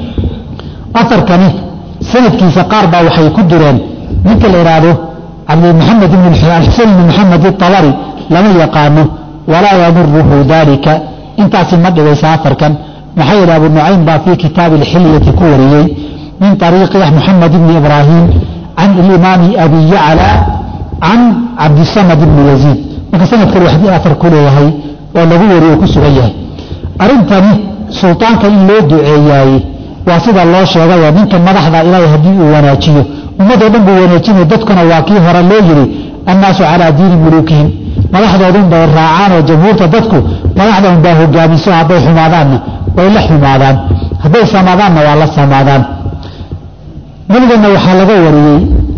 afarkani sanadkiisa qaar baa waxay ku direen ninka la ihaahdo cabdimaxamed xusein ibn maxamed itabari lama yaqaano walaa yamuruhu dalika intaasi ma dhigaysa afarkan maxaa yidhi abu nucaym baa fii kitaabi alxilyati ku wariyey min ariiqi muxamed ibni ibraahim can ilimaami abi yacla can cabdisamad ibni yaziid marka sanadkan waxdii afar ku leeyahay oo lagu wariyo ku sugan yahay arrintani sultaanka in loo duceeyaaye waa sida loo sheegayoo ninka madaxda ilaahay haddii uu wanaajiyo ummadoo dhan buu wanaajinaya dadkuna waa kii hore loo yidhi annaasu calaa diini muluukihim madaxdoodun bay raacaan oo jamhuurta dadku madaxda un baa hogaamiso hadday xumaadaanna way la xumaadaan hadday samaadaanna waa la samaadaan nabiganna waxaa laga wariyey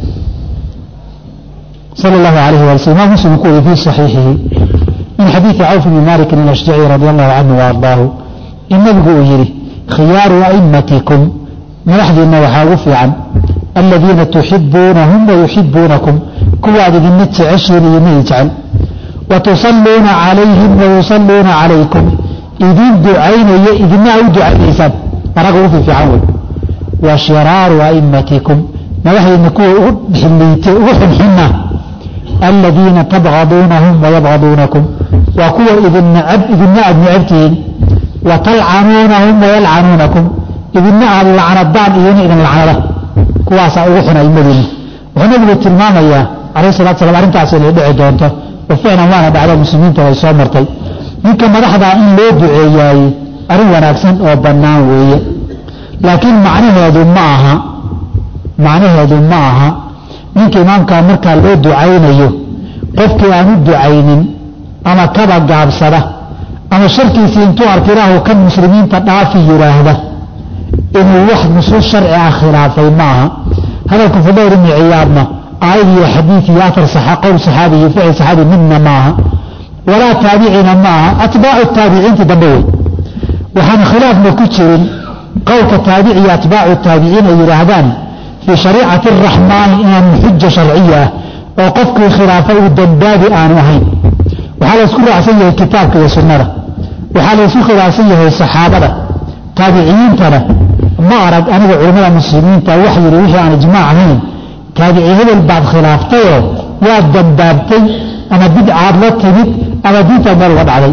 sal اllahu alayh wala sl imaam muslim ku wariye fii صaxiixihi min xadiidi cawf bni malikin alashjaci radi allahu canhu waardaahu in nabigu uu yidhi khiyaaru a'immatikum madaxdiinna waxaa ugu fiican aladiina tuxibuunahum wayuxibuunakum kuwaad idinna jeceshiin idinna i jecel watusalluuna calayhim wayusalluuna calaykum idin ducaynaya idina u ducaynaysaan anaga ugu fiifiican wey wa shiraaru a'immatikum madaxdiina kuwa ugu xiliite ugu xunxuna aladiina tabgaduunahum wayabgaduunakum waa kuwa idin necab idina aad necabtihiin wa talcanuunahum wayalcanuunakum idina aad lacnadaan iyona idin lacnada kuwaasaa ugu xun aimadiina wuxuu nabigu tilmaamayaa calayh salatu slam arrintaas inay dhici doonto oo ficlan waana dhacdo muslimiinta way soo martay ninka madaxdaa in loo duceeyaayey arrin wanaagsan oo bannaan weeye laakiin macnaheedu ma aha macnaheedu ma aha ninka imaamkaa markaa loo ducaynayo qofkii aan u ducaynin ama kaba gaabsada ama sharkiisii intuu arka ilaahu kan muslimiinta dhaafi yidhaahda inuu wax nusuus sharci ah khilaafay ma aha hadalka fudayr ibni ciyaadna aayad iyo xadiid iyo atar qowl saxaabi iyo ficil saxaabi midna ma aha walaa taabicina ma aha atbaacu taabiciinti dambe wey waxaan khilaafna ku jirin qowlka taabici iyo atbaacu taabiciin ay yidhaahdaan fii shariicati araxmaani inaan xuja sharciya ah oo qofkii khilaafa uu dambaabi aanu ahayn waxaa laysku raacsan yahay kitaabka iyo sunnada waxaa laysku khilaafsan yahay saxaabada taabiciyiintana ma arag aniga culimmada muslimiinta wax yidhi wixii aan ijmaac ahayn taabici hebel baad khilaaftayoo waad dambaabtay ama bidcaad la timid ama diintaad meel uga dhacday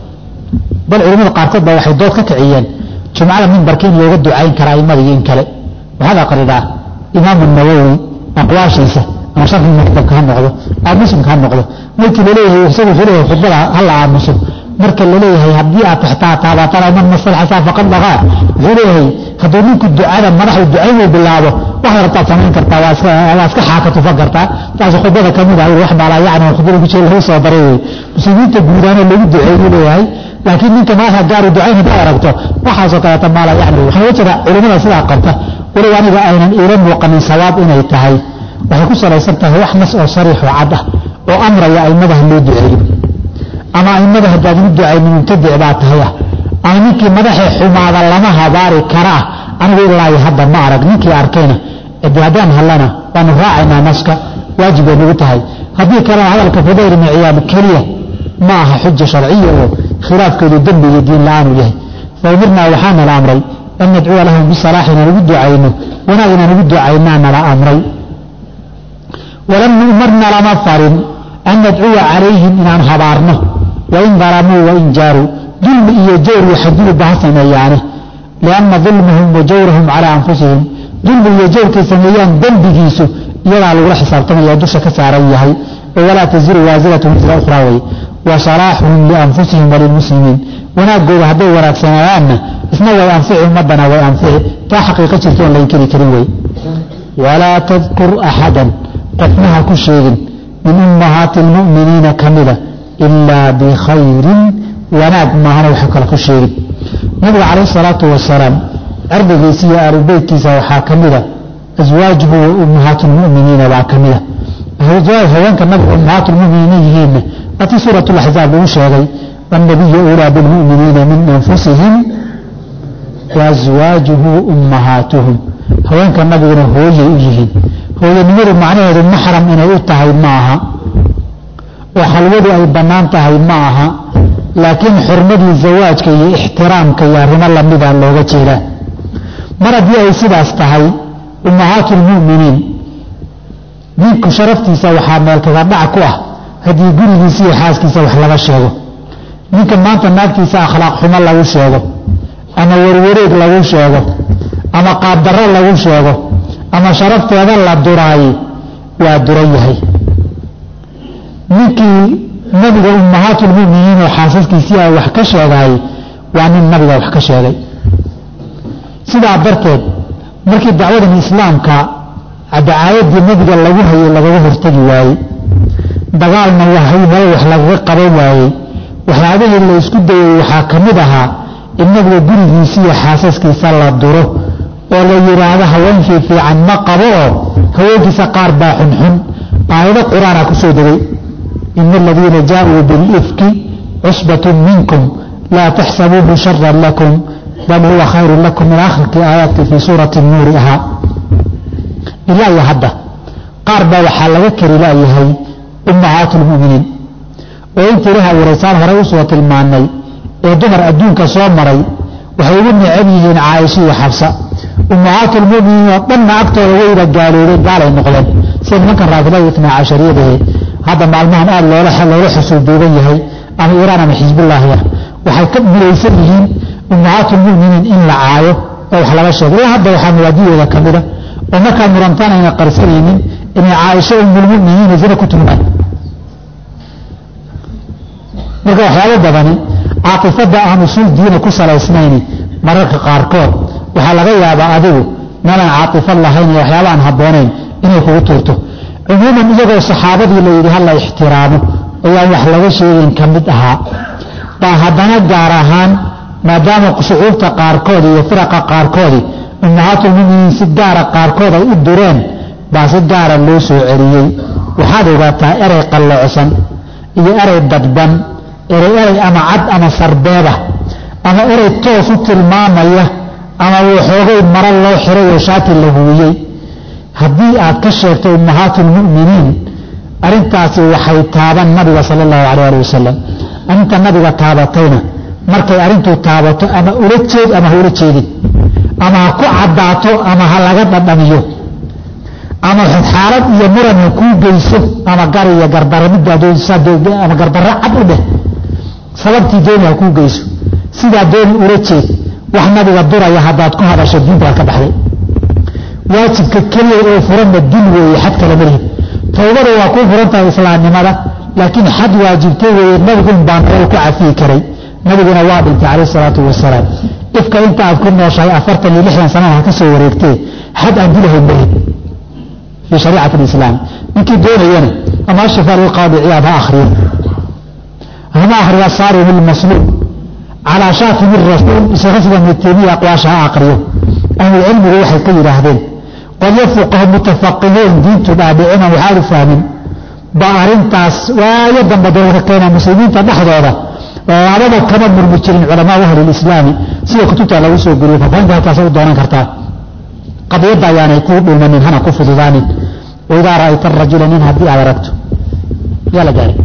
bal culimmada qaarkood baa waxay dood ka kiciyeen jumcada mimbarka in looga ducayn karaa aimada iyo in kale waxaad aqridaa imaamu nawowi aqwaashiisa ama sharxi muxtamka ha noqdo ama muslimka ha noqdo markii laleeyahay isagu wuxuu leeyahay khudbada hala aamuso marka laleeyahay haddii aad taxtaa taabatana man masalxasaa faqad baqaa wuxuu leeyahay hadduu ninku ducada madaxu ducaynuu bilaabo waxaad rabtaad samayn kartaa waa iska xaaka tufan kartaa taas khudbada ka mid ah wax maalaa yacni khudbada kujira lagu soo daray wey muslimiinta guudaanoo lagu duceeyuu leeyahay laakiin ninka madaxa gaaru ducayn haddaad aragto waxaasoo kaleeta maala yacni waxaa uga jira culimmada sidaa qabta walow aniga aynan iila muuqanin sawaab inay tahay waxay ku salaysan tahay wax nas oo sariix oo cad ah oo amraya aimadaha loo duceeyo ama aimada haddaad ugu ducaynin mubtadic baa tahay ah ama ninkii madaxee xumaada lama habaari kara ah anigu ilaahi hadda ma arag ninkii arkayna de haddaan hallana waanu raacaynaa naska waajib bay nagu tahay haddii kalena hadalka fudayr ibni ciyaad keliya ma aha xuja sharciya oo khilaafkeedu dembi iyo diin la-aanu yahay fa umirnaa waxaana la amray an nadcuwa lahum bisalaax inaan ugu ducayno wanaag inaan ugu ducaynaana la amray walam nu'marna lama farin an nadcuwa calayhim inaan habaarno wain dalamuu wain jaaruu dulmi iyo jawr iyo xadgudubba ha sameeyaane lianna dulmahum wa jawrahum calaa anfusihim dulmi iyo jawrkay sameeyaan dembigiisu iyadaa lagula xisaabtamaya dusha ka saaran yahay oo walaa taziru waasiratu wisra ukhraa wey wa salaaxuhum lianfusihim walilmuslimiin wanaagooda hadday wanaagsanayaanna isna way anfici ummadana way anfici taa xaqiiqo jirta oon la inkiri karin wey walaa tadkur axadan qofna ha ku sheegin min ummahaati almu'miniina ka mida ilaa bikhayrin wanaag maahana waxa kale ku sheegin nabiga calayh salaatu wasalaam cirdigiisa iyo aalubeytkiisa waxaa ka mida aswaajuhu wa ummahaatu lmu'miniina baa ka mida haweenka nabiga ummahaatu lmu'miniina yihiinna waatii suurat laxzaab lagu sheegay annabiyu ulaa bilmu'miniina min anfusihim waaswaajuhu ummahaatuhum haweenka nabiguna hooyay u yihiin hooyanimadu macnaheedu maxram inay u tahay ma aha oo xalwadu ay bannaan tahay ma aha laakiin xurmadii zawaajka iyo ixtiraamka iyo arrimo lamida looga jeedaa mar haddii ay sidaas tahay ummahaatu lmu'miniin ninku sharaftiisa waxaa meelkaga dhac ku ah haddii gurigiisa iyo xaaskiisa wax laga sheego ninka maanta naagtiisa akhlaaq xumo lagu sheego ama warwareeg lagu sheego ama qaabdarro lagu sheego ama sharafteeda la duraaye waa duran yahay ninkii nabiga ummahaatulmuminiin oo xaasaskiisii ay wax ka sheegaayey waa nin nabiga wax ka sheegay sidaa darteed markii dacwadan islaamka dacaayadii nabiga lagu hayay lagaga hortegi waayey dagaalna wahay meel wax lagaga qaban waayey waxyaabihii la isku dayay waxaa ka mid ahaa in nabiga gurigiisa iyo xaasaskiisa la duro oo la yidhaahdo haweenkii fiican ma qabo oo haweenkiisa qaar baa xunxun aayado qur-aana ku soo degay ina aladiina jaaءuu biاlifki cusbatun minkum laa taxsabuuhu sharan lakum bal huwa khayru lakum min akhirkii aayaadkii fii suurati nuuri ahaa ilaa iyo hadda qaar baa waxaa laga kari laayahay ummahaatu lmuminiin oo intii ilaha wareysaan horey usoo tilmaanay ee dumar adduunka soo maray waxay ugu necab yihiin caaisha iyo xabsa ummahaatulmuminiin oo dhanna agtooda wayba gaaloobeen gaalay noqdeen sida nimankan raafilada itnaa cashariyadahe hadda maalmahan aada loola xusuuduuban yahay ama iiraan ama xisbullaahi ah waxay ka midaysan yihiin ummahaatulmuminiin in la caayo oo wax laga sheego ilaa hadda waxaa mawaadidooda ka mida oo markaa murantaan ayna qarsanaynin inay caaisho umulmuminiina zina ku tuhmaan marka waxyaabo badani caatifadda aan usuul diina ku salaysnayni mararka qaarkood waxaa laga yaabaa adigu meelaan caatifad lahayn iyo waxyaaba aan habboonayn inay kugu tuurto cumuuman iyagoo saxaabadii la yidhi hala ixtiraamo ayaan wax laga sheegayn ka mid ahaa baa haddana gaar ahaan maadaama shucuubta qaarkood iyo firaqa qaarkoodii ummahaatulmuminiin si gaara qaarkood ay u dureen baa si gaara loo soo celiyey waxaad ogaataa erey qalloocsan iyo erey dadban erey erey ama cad ama sarbeeba ama erey toos u tilmaamaya ama waxoogay mara loo xiray oo shaati la huwiyey haddii aad ka sheegto ummahaatulmu'miniin arrintaasi waxay taaban nabiga sala allahu calay ali wasalam arrinta nabiga taabatayna markay arrintuu taabato ama ula jeed ama ha ula jeedin ama ha ku caddaato ama ha laga dhadhamiyo ama xaalad iyo muran ha kuu geyso ama gar iyo gardaro midama gardarro cad u dheh sababtii dooni ha kuu geyso sidaa dooni ula jeed wax nabiga duraya haddaad ku hadasho diintaad ka baxday waajibka keliya oo furanna dil weeye xad kale malihid towbada waa kuu furan tahay islaamnimada laakiin xad waajibtay weeye nabigun baan ku cafiyi karay nabiguna waa dhintay calayh isalaatu wasalaam ifka inta aad ku nooshahay afartan iyo lixdan sanana ha ka soo wareegtee xad aan dilahayn malihid fii shariicati alislaam ninkii doonayana ama ashafa lilqaadi ciyaad ha akhriyo hama akhriyo asaarim ilmasluub calaa shaatimi rasuul isaga sida ibnu taymiya aqwaasha ha aqriyo ahlucilmigu waxay ka yidhaahdeen qolyo fuqaho mutafaqihiin diintu dhaadhicina waxaanu fahmin baa arrintaas waayo dambe dalka keena muslimiinta dhexdooda labada kama murmi jirin culamaau ahlilislaami sida kutubta lagu soo guriyo faafahinta halkaasa u doonan kartaa qadiyadda ayaanay kuu dhulmanin hana ku fududaanin waidaa ra'ayta arajula nin haddii aad aragto yaa la gaaray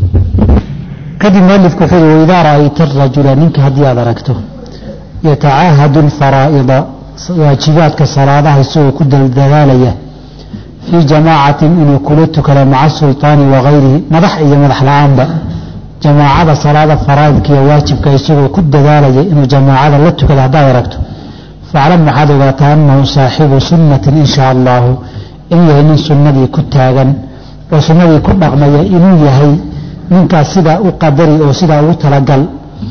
kadib mualifku wuxuu yidhi waidaa ra'ayta arajula ninka haddii aad aragto yatacaahadu alfaraa'ida waajibaadka salaadaha isagoo ku daldadaalaya fii jamaacatin inuu kula tukado maca sulطaani wakayrihi madax iyo madax la-aanba jamaacada salaada faraa'idka iyo waajibka isagoo ku dadaalaya inuu jamaacada la tukado haddaad aragto faclam waxaad ogaataa annahu saaxibu sunnatin in shaa allahu inuu yahay nin sunnadii ku taagan oo sunnadii ku dhaqmaya inuu yahay ninkaas sidaa u qadari oo sidaa ugu talagal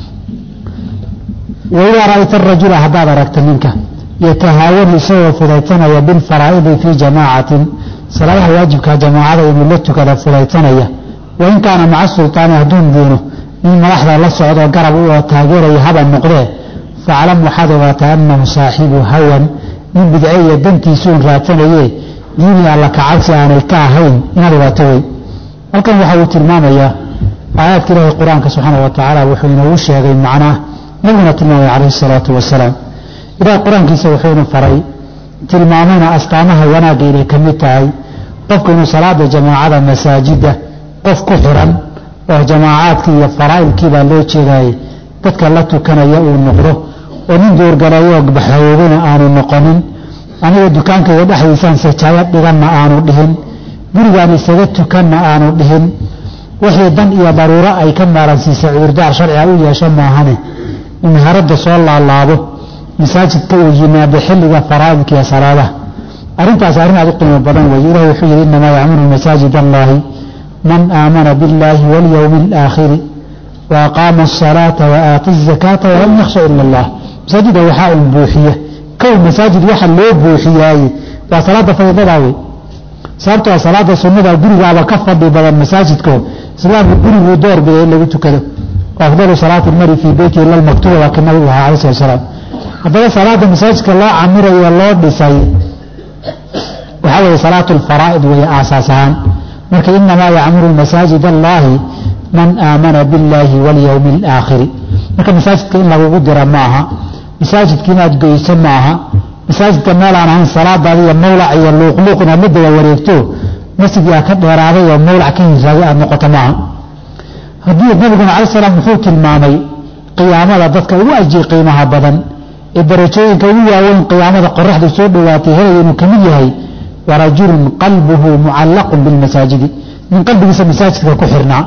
waidaa ra'ayta arajula haddaad aragta ninka yatahaawanu isagoo fudaysanaya bilfaraa'idi fii jamaacatin salaadaha waajibka jamaacada inuu la tukada fudaysanaya wain kaana maca sulطaani hadduun duuno nin madaxda la socdoo garab u oo taageeraya haba noqdee faclam waxaad ogaataa annahu saaxibu hawan nin bidce iyo dantiisuun raadsanaye diini alla kacabsi aanay ka ahayn inaad ogaato wey halkan waxa uu tilmaamayaa aayaadka ilaahi qur-aanka subxaana wa tacaala wuxuu inoogu sheegay macnaa nabiguna tilmaamay calayhi salaatu wasalaam ilaah qur-aankiisa wuxuuna faray tilmaamayna astaamaha wanaagga inay ka mid tahay qofku inuu salaada jamaacada masaajida qof ku xiran oo jamaacaadkii iyo faraa'ilkii baa loo jeedaayey dadka la tukanaya uu noqdo oo nin duurgaleeyo baxoogana aanu noqonin aniga dukaankayga dhexdiisaan sajaayo dhiganna aanu dhihin gurigaan isaga tukanna aanu dhihin wixii dan iyo daruuro ay ka maaransiisa cudurdaar sharciga u yeesho maahane in haradda soo laalaabo masaajidka uu yimaado xilliga faraa'idka iyo salaadaha arrintaas arrin aad u qiimo badan weeye ilahi wuxuu yidhi innamaa yacmuru masaajid allaahi man aamana biاllaahi waاlyowmi اlaakhiri wa aqaama الصalaata wa aata الzakaata walam yakhsha ila اllah masaajida waxaa un buuxiya kow masaajid waxa loo buuxiyaaye waa salaada fadiiladaa wey sababtoo salaada sunnada gurigaaba ka fadhi badan masaajidko islaamku guriguu door biday in lagu tukado afdalu salaati lmari fii beyti ila lmaktuba waa ka nabigu ahaa alayh slat salaam haddaba salaada masaajidka loo camirayo loo dhisay waxaa weeye salaatu lfaraa'id weeye aasaas ahaan marka inamaa yacmuru masaajid allahi man aamana biاllaahi waاlyowmi اlaakhiri marka masaajidka in lagugu dira ma aha masaajidka inaad goyso ma aha masaajidka meelaan ahayn salaadaada iyo mawlac iyo luuqluuq inaad la daba wareegto masjidkii aad ka dheeraaday oo mawlac ka hiraaday aad noqoto maaha haddii nabiguna cala salaam wuxuu tilmaamay qiyaamada dadka ugu ajir qiimaha badan ee darajooyinka ugu waaweyn qiyaamada qoraxdu soo dhowaatay helaya inuu ka mid yahay warajulun qalbuhu mucallaqun bilmasaajidi nin qalbigiisa masaajidka ku xirnaa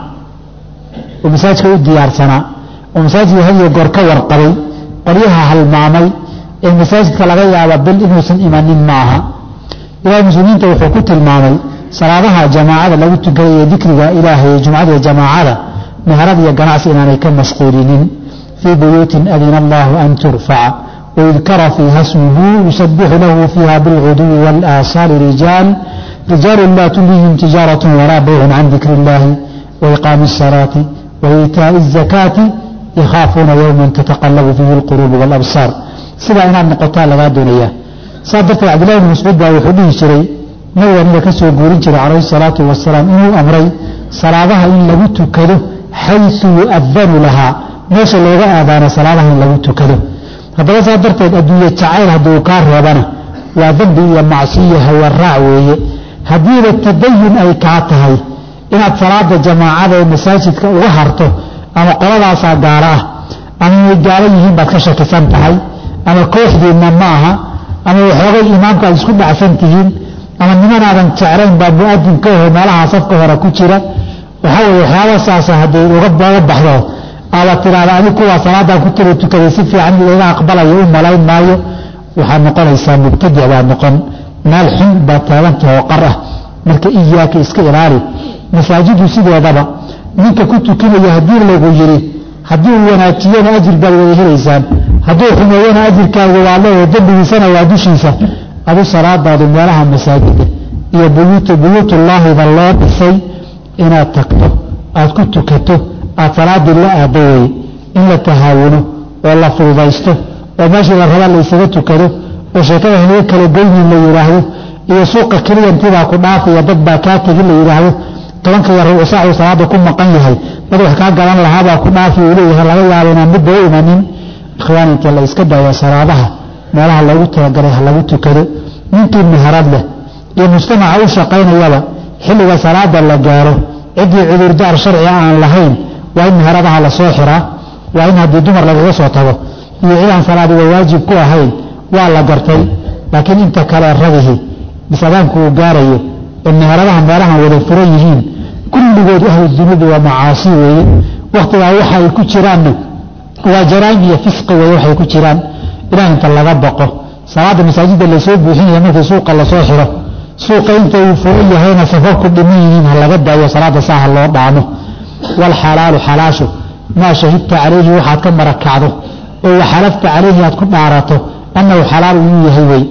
oo masaajidka u diyaarsanaa oo masaajidka hadiyo goor ka warqabay qoryaha halmaamay ee masaajidka laga yaaba bil inuusan imanin ma aha ilahay muslimiinta wuxuu ku tilmaamay salaadaha jamaacada lagu tukaday ee dikriga ilaahay ee jumcada iyo jamaacada meherad iyo ganacsi inaanay ka mashquulinin fii buyuutin adina allahu an turfaca wayudkara fiiha smuhu yusabixu lahu fiiha bilguduwi wاlaasaali rijaal rijaalu laa tulihim tijaaraة walaa baycun can dikri اllahi waiqaami الsalaati waitaaءi الzakaati yakhaafuuna yowma tataqalabu fiihi اlquluub wاlabsaar sidaa inaad noqotaa lagaa doonaya saas darteed cabdillahi bn mascuud baa wuxuu dhihi jiray nabiga naga ka soo guurin jiray calayhi salaatu wasalaam inuu amray salaadaha in lagu tukado xaysu yu'adanu lahaa meesha looga aadaano salaadaha in lagu tukado haddaba saas darteed adduunye jacayl hadduu kaa reebana waa dembi iyo macsiyo hawaraac weeye haddiiba tadayun ay kaa tahay inaad salaada jamaacada ee masaajidka uga harto ama qoladaasaa gaalo ah ama inay gaalo yihiin baad ka shakisan tahay ama kooxdiinna ma aha ama waxoogay imaamka aad isku dhacsan tihiin ama nimanaadan jeclayn baa mu'adin ka aho meelaha safka hore ku jira waxaa weye waxyaaba saasa hadday uga baxdo aala tiraada anig kuwaa salaadan ku tira tukaday si fiican laga aqbalayo u malayn maayo waxaad noqonaysaa mubtadic baad noqon meel xun baad taagantahoo qar ah marka iyaaka iska ilaali masaajidu sideedaba ninka ku tukanaya haddii lagu yidhi haddii uu wanaajiyana ajir baad wada helaysaan hadduu xumeeyana ajirkaaga waa leeyahay dembigiisana waa dushiisa adu salaadaadu meelaha masaajida iyo buyuuta buyuutullaahida loo dhisay inaad tagto aad ku tukato aad salaadii la aado weye in la tahaawuno oo la fududaysto oo meeshii la raba laysaga tukado oo sheekada halaga kala goynin la yidhaahdo iyo suuqa keliyantidaa ku dhaafaya dad baa kaa tegin la yidhaahdo tobanka iyo rubuc saacuu salaada ku maqan yahay dad wax kaa gadan lahaabaa ku dhaafi uu leeyahay laga yaabo inaan midba u imanin ikhwaan inta la iska daayo salaadaha meelaha loogu talagalay ha lagu tukado ninkii meherad leh iyo mujtamaca u shaqaynayaba xilliga salaada la gaaro ciddii cudurdaar sharci aan lahayn waa in meheradaha lasoo xiraa waa in haddii dumar lagaga soo tago iyo cidaan salaadiga waajib ku ahayn waa la gartay laakiin inta kale radihi bisadaanku uu gaarayo ee meheradaha meelahan wada furan yihiin kulligood ahlu dunuubi waa macaasi weeye wakhtigaa waxa ay ku jiraanna waa jaraa'im iyo fisqi weeye waxay ku jiraan ilaah inta laga baqo salaada masaajidda lasoo buuxinaya markii suuqa lasoo xiro suuqa inta uu furan yahayna safafku dhiman yihiin ha laga daayo salaada saaha loo dhaamo waalxalaalu xalaashu maa shahidta calayhi waxaad ka marakacdo oo waxalafta calayhi aad ku dhaarato annahu xalaalu inuu yahay wey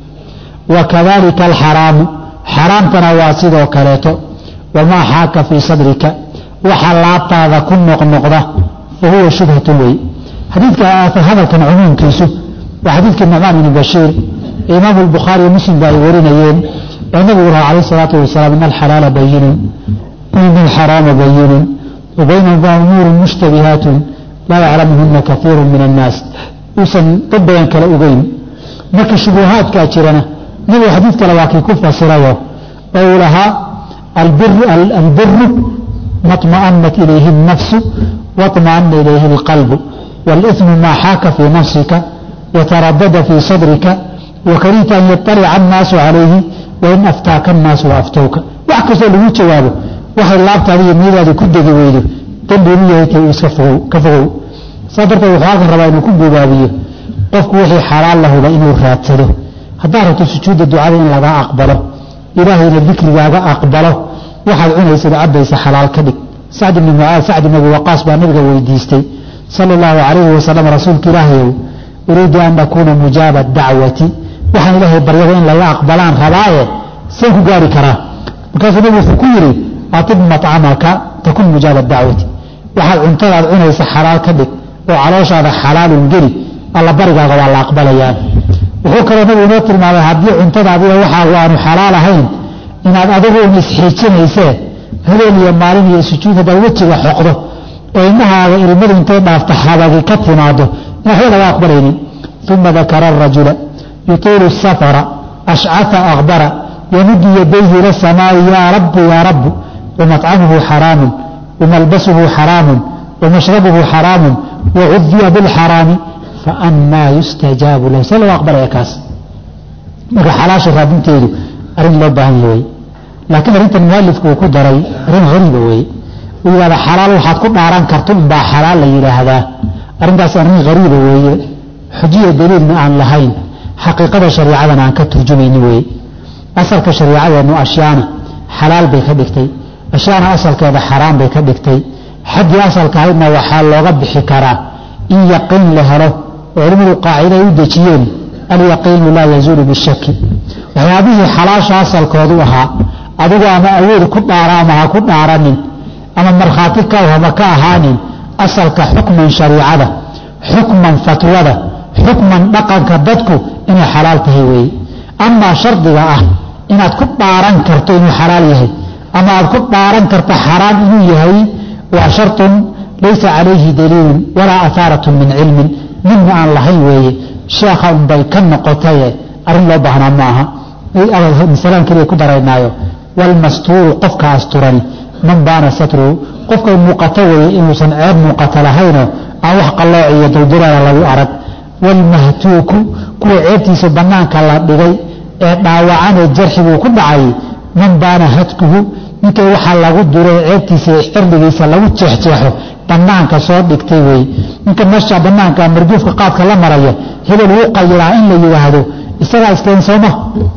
wa kadalika alxaraamu xaraamtana waa sidoo kaleeto wamaa xaaka fii sadrika waxa laabtaada ku noqnoqda fa huwa shubhatun wey xadiidka hadalkan cumuumkiisu waa xadiidkii nucmaan ibni bashiir ee imaamu albukhaari iyo muslim ba ay warinayeen oo nabigu lahaa calayh isalaatu wasalaam ina alxalaala bayinun ina alxaraama bayinun wa baynahuma umuurun mushtabihaatun laa yaclamuhuna kaiiru min annaas uusan dad badan kale ogeyn marka shubuhaadkaa jirana nabigu xadiid kale waa kii ku fasirayo oo uu lahaa albiru maطma'anat ilayhi الnafsu waطma'ana ilayhi اlqalbu wاlإثmu maa xaaka fii nafsika wataradada fii sadrika wakarihta an yaطalica الnaasu calayhi wain aftaaka الnaasu waaftowka wax kastoo lagu jawaabo waxay laabtaada iyo niyadaada ku degi weydo dembi inuu yahay tay iska ka fogow saa darteed wuxuu halkan rabaa inuu ku gubaabiyo qofku wixii xalaal lahuba inuu raadsado haddaad rabto sujuudda ducada in lagaa aqbalo ilaahayna dikrigaaga aqbalo waxaad cunaysad cabaysa xalaal ka dhig sacd ibni mucaad sacd ibn abi waqaas baa nabiga weydiistay sala allahu calayhi wasalam rasuulka ilaahayow uriidu an akuuna mujaaba dacwati waxaan ilaahay baryada in laga aqbalaan rabaaye seen ku gaari karaa markaasuu nabigu wuxuu ku yidhi atib macamaka takun mujaaba dacwati waxaad cuntadaad cunaysa xalaal ka dhig oo calooshaada xalaalun geli alla barigaaga waa la aqbalayaan wuxuu kaloo nabigu inoo tilmaamay haddii cuntadaadiiyo waxaagu aanu xalaal ahayn inaad adigu un isxiijinaysee habeen iyo maalin iyo sujuud haddaad wejiga xoqdo oo indhahaaga ilmadu intay dhaafto habagi ka timaado in waxba laga aqbalaynin uma dakara arajula yutiilu safara ashcafa akbara yamuddu yadayhi ila samaa'i yaa rabbu yaa rabbu ومطعمه حرام وملبسه حرام ومشربه حرام wacudiya bilxaraami faannaa yustajaabu lahu see lagu aqbalaya kaas marka xalaasha raadinteedu arrin loo baahan yahay laakiin arrintan mualifku uu ku daray arrin hariiba weye uu yidhahda xalaal waxaad ku dhaaran karto unbaa xalaal la yidhaahdaa arrintaas arrin hariiba weeye xujiya daliilna aan lahayn xaqiiqada shariicadana aan ka turjumayni weye asalka shariicadeennu ashyaana xalaal bay ka dhigtay ashyaana asalkeeda xaraam bay ka dhigtay xaggii asalka ahaydna waxaa looga bixi karaa in yaqiin la helo oo culimmadu qaacida ay u dejiyeen alyaqiinu laa yazuulu bishaki waxyaabihii xalaasha asalkoodu ahaa adigu ama awood ku dhaara ama ha ku dhaaranin ama markhaati ka hama ka ahaanin asalka xukman shariicada xukman fatwada xukman dhaqanka dadku inay xalaal tahay weeye amaa shardiga ah inaad ku dhaaran karto inuu xalaal yahay ama aad ku dhaaran karto xaraam inuu yahay waa shartun laysa calayhi daliilun walaa ahaaratun min cilmin midna aan lahayn weeye sheekha unbay ka noqotaye arrin loo baahnaa ma aha masalaan keliya ku daraynaayo walmastuuru qofka asturani man baana satruhu qofkay muuqato weeye inuusan ceeb muuqato lahaynoo aan wax qallooc iyo duldulaala lagu arag walmahtuuku kuwa ceebtiisa bannaanka la dhigay ee dhaawacanee jarxiguu ku dhacay man baana hadkuhu ninkay waxaa lagu duray ceebtiisa ee cirdigiisa lagu jeexjeexo bannaanka soo dhigtay weeye ninka meesha bannaanka marjuufka qaadka la maraya hebel wuu qayiraa in la yidhaahdo isagaa iskeen sooma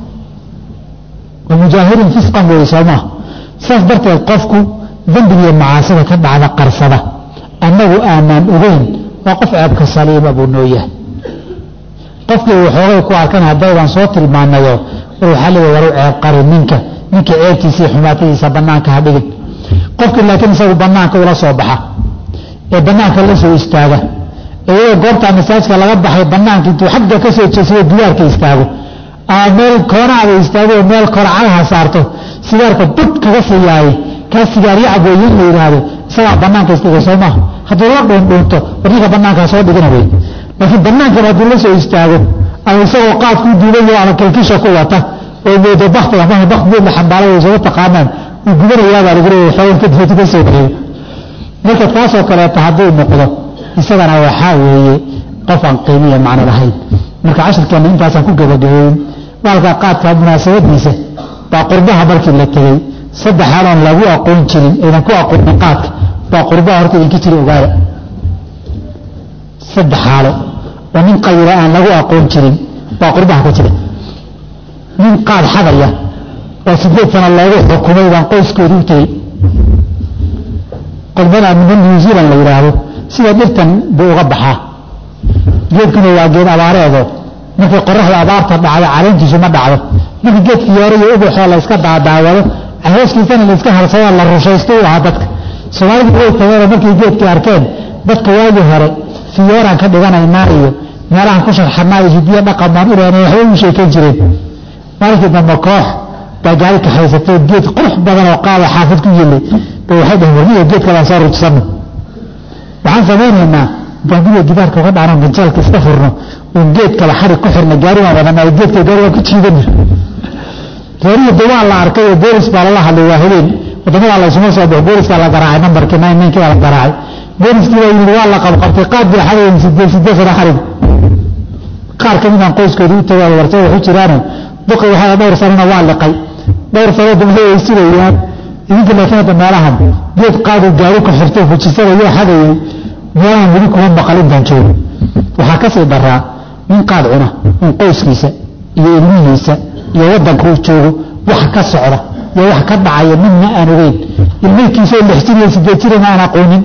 wamujaahirin fisqan weeye sooma sidaas darteed qofku dembigiiyo macaasida ka dhacda qarsada annagu aanaan ogeyn waa qof ceebka saliima buu noo yahay qofkii waxoogay ku arkan haddaydan soo tilmaanayo war waxaa leeya waru ceeb qarin ninka ninka ceebtiisa iyo xumaatadiisa bannaanka ha dhigin qofkii laakiin isagu bannaanka ula soo baxa ee bannaanka la soo istaaga iyadoo goobtaa masaajka laga baxay bannaanka intuu xagga ka soo jeedsado gidaarka istaago ama meel koonaada istaago oo meel korcadaha saarto sigaarka bud kaga siiyaaye kaa sigaaryo cabooye in la yidhaahdo isagaa bannaanka istagay soo maaha hadduu la dhuundhuunto war ninka bannaankaa soo dhigana wey laakiin bannaankan hadduu la soo istaago ama isagoo qaadkuu duubayo ama kalkisha ku wata oo moodo bakti ama baktigeed la xambaaraya soo taqaanaan uu gubanayaabaa lagu leeyahay xoogan kadibatu ka soo baxeeyo marka kaasoo kaleeta hadduu noqdo isagana waxaa weeye qof aan qiimiya macno lahayn marka cashirkeenna intaasaan ku gabagabeyn baalka qaadka munaasabadiisa baa qurbaha markii la tegey saddex xaaloon lagu aqoon jirin aydan ku aqoonin qaadka baa qurbaha horta idinka jira ogaada saddex xaalo oo nin qayila aan lagu aqoon jirin baa qurbaha ka jira nin qaad xadaya oo sideed sano loogu xukumay baan qoyskooda u tegey qolbada niman new zealand la yidhaahdo sida dhirtan buu uga baxaa geedkuna waa geed abaareedo markay qoraxda abaarta dhacdo caleentiisu ma dhacdo markii geedkii yoore iyo ubaxoo la iska daadaawado hooskiisana la iska harsado la rushaysto u ahaa dadka soomaalidu way tageenoo markay geedkii arkeen dadka waagii hore fiyooraan ka dhiganaynaa iyo meelahan ku sharxanaa iyo hidiyo dhaqan baan u lehna waxbay u sheekayn jireen maalinkii dambe koox baa gaari kaxaysatay geed qurux badan oo qaada xaafid ku yilay bay waxay dhaheen warniyo geedka baan soo rujsanno waxaan samaynaynaa gaadiga gidaarka uga dhaano ganjaalka iska furno oon geedkaba xarig ku xirna gaari baan wadana geedka gaari waan ku jiidana reerihi de waa la arkay oo boolis baa lala hadlay waa habeen wadamada laysuma soo baxo booliskaa la garaacay nambarkii nine ninkii baa la garaacay booliskii baa yimid waa la qabqabtay qaad bay xadayen sideed sideed sana xarig qaar ka midaan qoyskooda u tagay warta waxu jiraano duqi waxaa dhowr sanana waa liqay dhowr sano dambe way sugayaan idinka laakiin hadda meelahan geed qaadu gaari ku xirtay fujisanayo xadayay meelahan weli kuma maqal intaan joogo waxaa ka sii daraa nin qaad cuna un qoyskiisa iyo ilmihiisa iyo waddanka uu joogo wax ka socda iyo wax ka dhacaya midna aan ogeyn ilmaykiisaoo lix jir iyo sideed jirana aan aqoonin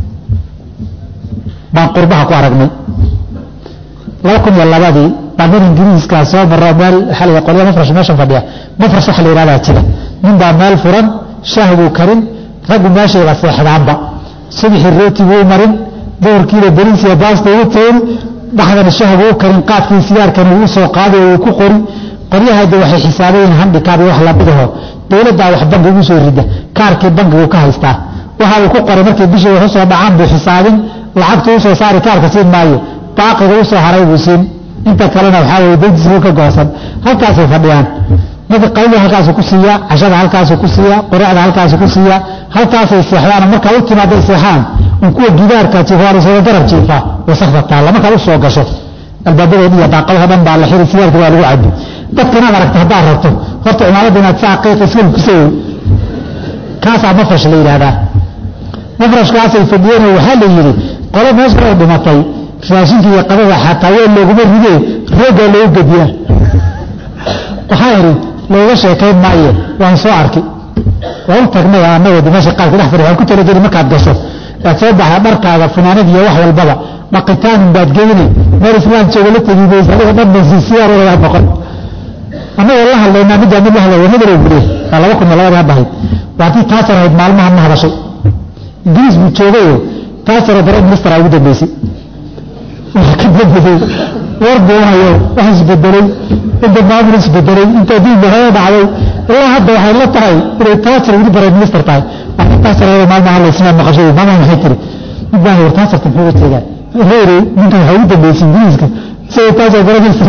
baan qurbaha ku aragnay laba kun iyo labadii baa nin ingiriiskaa soo maro meel xaliga qolya mafrash meeshan fadhiya mafrash waxa la yidhahdaa jira nin baa meel furan shaah buu karin raggu meeshayba seexdaanba subixii rooti buu marin duhurkiiba beriis iyo baasta ugu toori dhaxdana shaah buu u karin qaadkii sigaarkani uu soo qaaday oo uu ku qori qoryahayda waxay xisaabayiin handikaab iyo wax lamidaho dowladdaa wax bangi ugu soo rida kaarkii bankigu ka haystaa waxa uu ku qoray markii bishii wax usoo dhacaan buu xisaabin lacagtu usoo saari kaarka siin maayo baaqiga usoo haray buu siin inta kalena waxaa weye dantiisbuu ka goosan halkaasay fadhiyaan marka qayda halkaasu ku siiya cashada halkaasu ku siiya quraacda halkaasu ku siiya halkaasay seexdaan markaa u timaaday seexaan in kuwa gidaarka jifaalisada garab jiifaa wasakda taalla markaad u soo gasho albaabadeed iyo daaqadaha dhan baa la xiri sigaarka waa lagu cabi dadka inaad aragto haddaad rabto horta cimaamadda inaad saa qiiqa iska kusawoy kaasaa mafrash la yidhaahdaa mafrashkaasay fadhiyeen waxaa la yidhi qolo meesha oo dhimatay raashinka iyo qadada xataa weel looguma ridee rooggaa loogu gediyaa waxaa idhi looga sheekayn maaye waan soo arki waa u tagnay anagoo dimasha qaarka dhex fadhi waan ku talageli markaad gasho aad soo baxda dharkaaga funaanad iyo wax walbaba dhaqitaanin baad geynay meel islaam jooga la tegi maysa adiga dhan basiisiyaaroodaa noqon annagoo la hadlaynaa middaa mid la hadlaya madarow bule waa laba kun iyo labadii hadda ahayd waa tii taasar ahayd maalmaha ma hadashay ingiriis buu joogayo taasaroo dare ministera ugu dambeysay waa ka dambeeyey war buunayo wax isbedelay inta maamul isbedelay inta diinka hore dhacday ilaa hadda waxay la tahay inay taasar weli bare minister tahay waa taasar ayada maalmaha hadlaysina maqashay maamaha maxay tiri mid baan war taasarta muxuu uga jeedaa reere ninkan waxaa ugu dambeysay ingiriiska isagoo taasar dare minister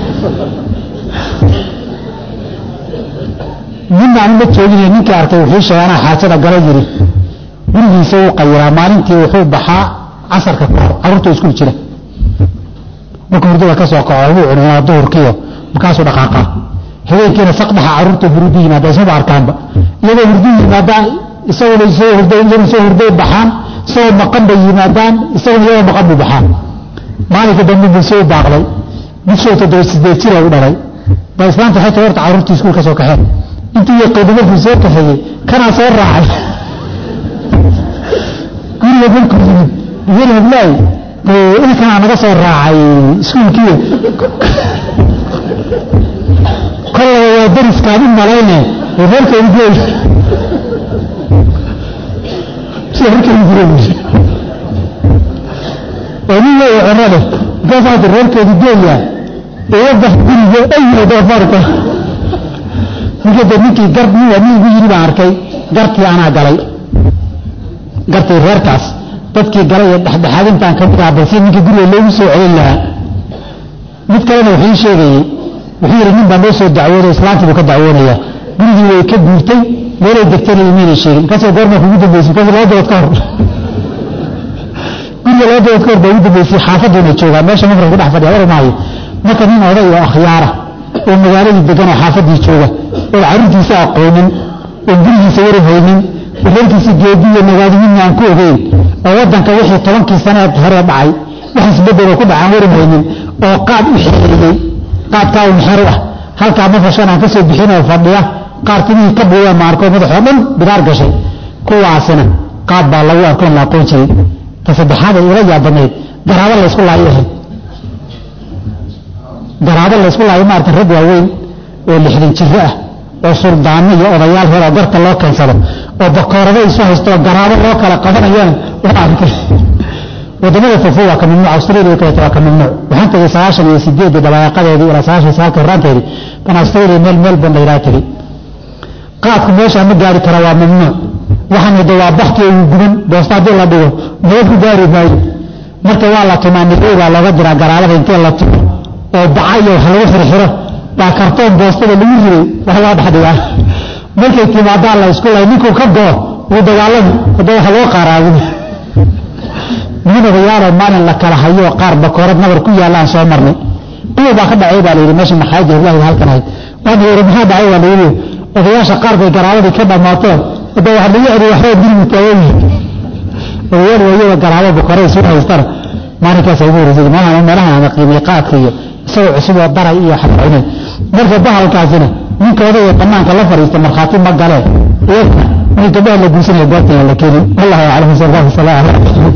nin aan la joogin ninkii arkay wuxuu sheegay anaa xaajada gala yiri gurigiisa wuu qayiraa maalintii wuxuu baxaa casarka ka hor carruurta iskuul jira marka hurdada ka soo kaco wuu cunaa duhurkiyo markaasuu dhaqaaqaa habeenkiina saqdhaxa carruurta hurudu yimaada ismaba arkaanba iyagoo hurdu yimaadaan isaguna isagoo hurday iyaguna isagoo hurday baxaan isagoo maqan bay yimaadaan isaguna iyagoo maqan buu baxaan maalinka dambe buu soo baaqday mid soo toddoba sideed jira u dhalay ba islaanta waxay tahay horta carruurtii iskuul ka soo kaxeen intii yaqiini markuu soo kaxeeyey kanaa soo raacay guriga markuu yimid yiri hablaay ilkanaa naga soo raacay iskuulkii kollaba waa dariskaan u malayne reerkeedu geey sida reerkeedu jira oo nin weeye cuno leh markaasaa reerkeedu geeya uga bax guriga ayo doofaarka markii de ninkii gar nin waa nin igu yiri baan arkay gartii anaa galay gartii reerkaas dadkii galay ee dhexdhexaadintaan ka mid ah balse ninkii guriga loogu soo celin lahaa mid kalena wuxuu ii sheegayey wuxuu yidhi nin baa noo soo dacwooday islaantii buu ka dacwoonaya gurigii way ka guurtay meelay degtana imayna sheegin markaasoo goormaa kugu dambeysay markaas laba dabood ka hor guriga laba dabood ka hor baa ugu dambeysay xaafaduuna joogaa meesha mafrad ku dhex fadhiya war maayo marka nin oday oo akhyaara oo magaaladii degan oo xaafadii jooga oo carruurtiisa aqoonin oo gurigiisa wari haynin oo reerkiisa geedi iyo magaadimidna aan ku ogeyn oo waddanka wixii tobankii saneed hore dhacay wax isbedeloo ku dhacaan wari haynin oo qaad u xereeyey qaadkaa un xero ah halkaa mafashan aan ka soo bixinoo fadhiya qaar timihii ka buuya maarko madaxoo dhan bidaar gashay kuwaasina qaad baa lagu arkoon la aqoon jiray ta saddexaad ay ila yaabanayd garaabo laysku laayo ahayd garaabo laysku laayo maarata rag waaweyn oo lixdan jiro ah oo suldaano iyo odayaal hore oo garta loo keensado oo bakoorado isu haysto oo garaabo loo kala qabanayana waa arkay wadamada fofo waa ka mamnuuc australia kaleeto waa ka mamnuuc waxaan tegay sagaashan iyo sideedii dabaaqadeedii ilaa sagaashan iyo sagaalka horaanteedii baan australia meel meel ban layidhaha tegey qaadku meeshaa ma gaari kara waa mamnuuc waxaan wada waa bakti uu guban boosta haddii la dhigo nabad ku gaari maayo marka waa la tumaa nigay baa looga diraa garaabada intee la tumo oo baca iyo wax lagu xirxiro baa kartoon boostada lagu riday wax loo dhexdhigaa markay timaadaa la isku lay ninkuu ka goo wuu dagaalami hadda wax loo qaaraabin nin odayaaloo maalin la kala hayo qaar bakoorad nabar ku yaallaan soo marnay kuwa baa ka dhacay baa layidhi meesha maxaaji hilahi halkan ahayd waan yidhi maxaa dhacay baa layidhi odayaasha qaar bay garaabadii ka dhammaateen hadda waxa lagu celiy waxbaa gurigu taagan yihi odayaal waayaba garaabo bakoorada isu haystana maalinkaas ugu horeysay meelahan meelahan ama qiimay qaadka iyo isagoo cusub oo daray iyo xabcunay marka bahalkaasina ninka odayga banaanka la fadhiista markhaati ma galee iyagana markii gabdhaha la guursanaya goobtana la keenin wallahu aclam sallallahu alaihi wasallam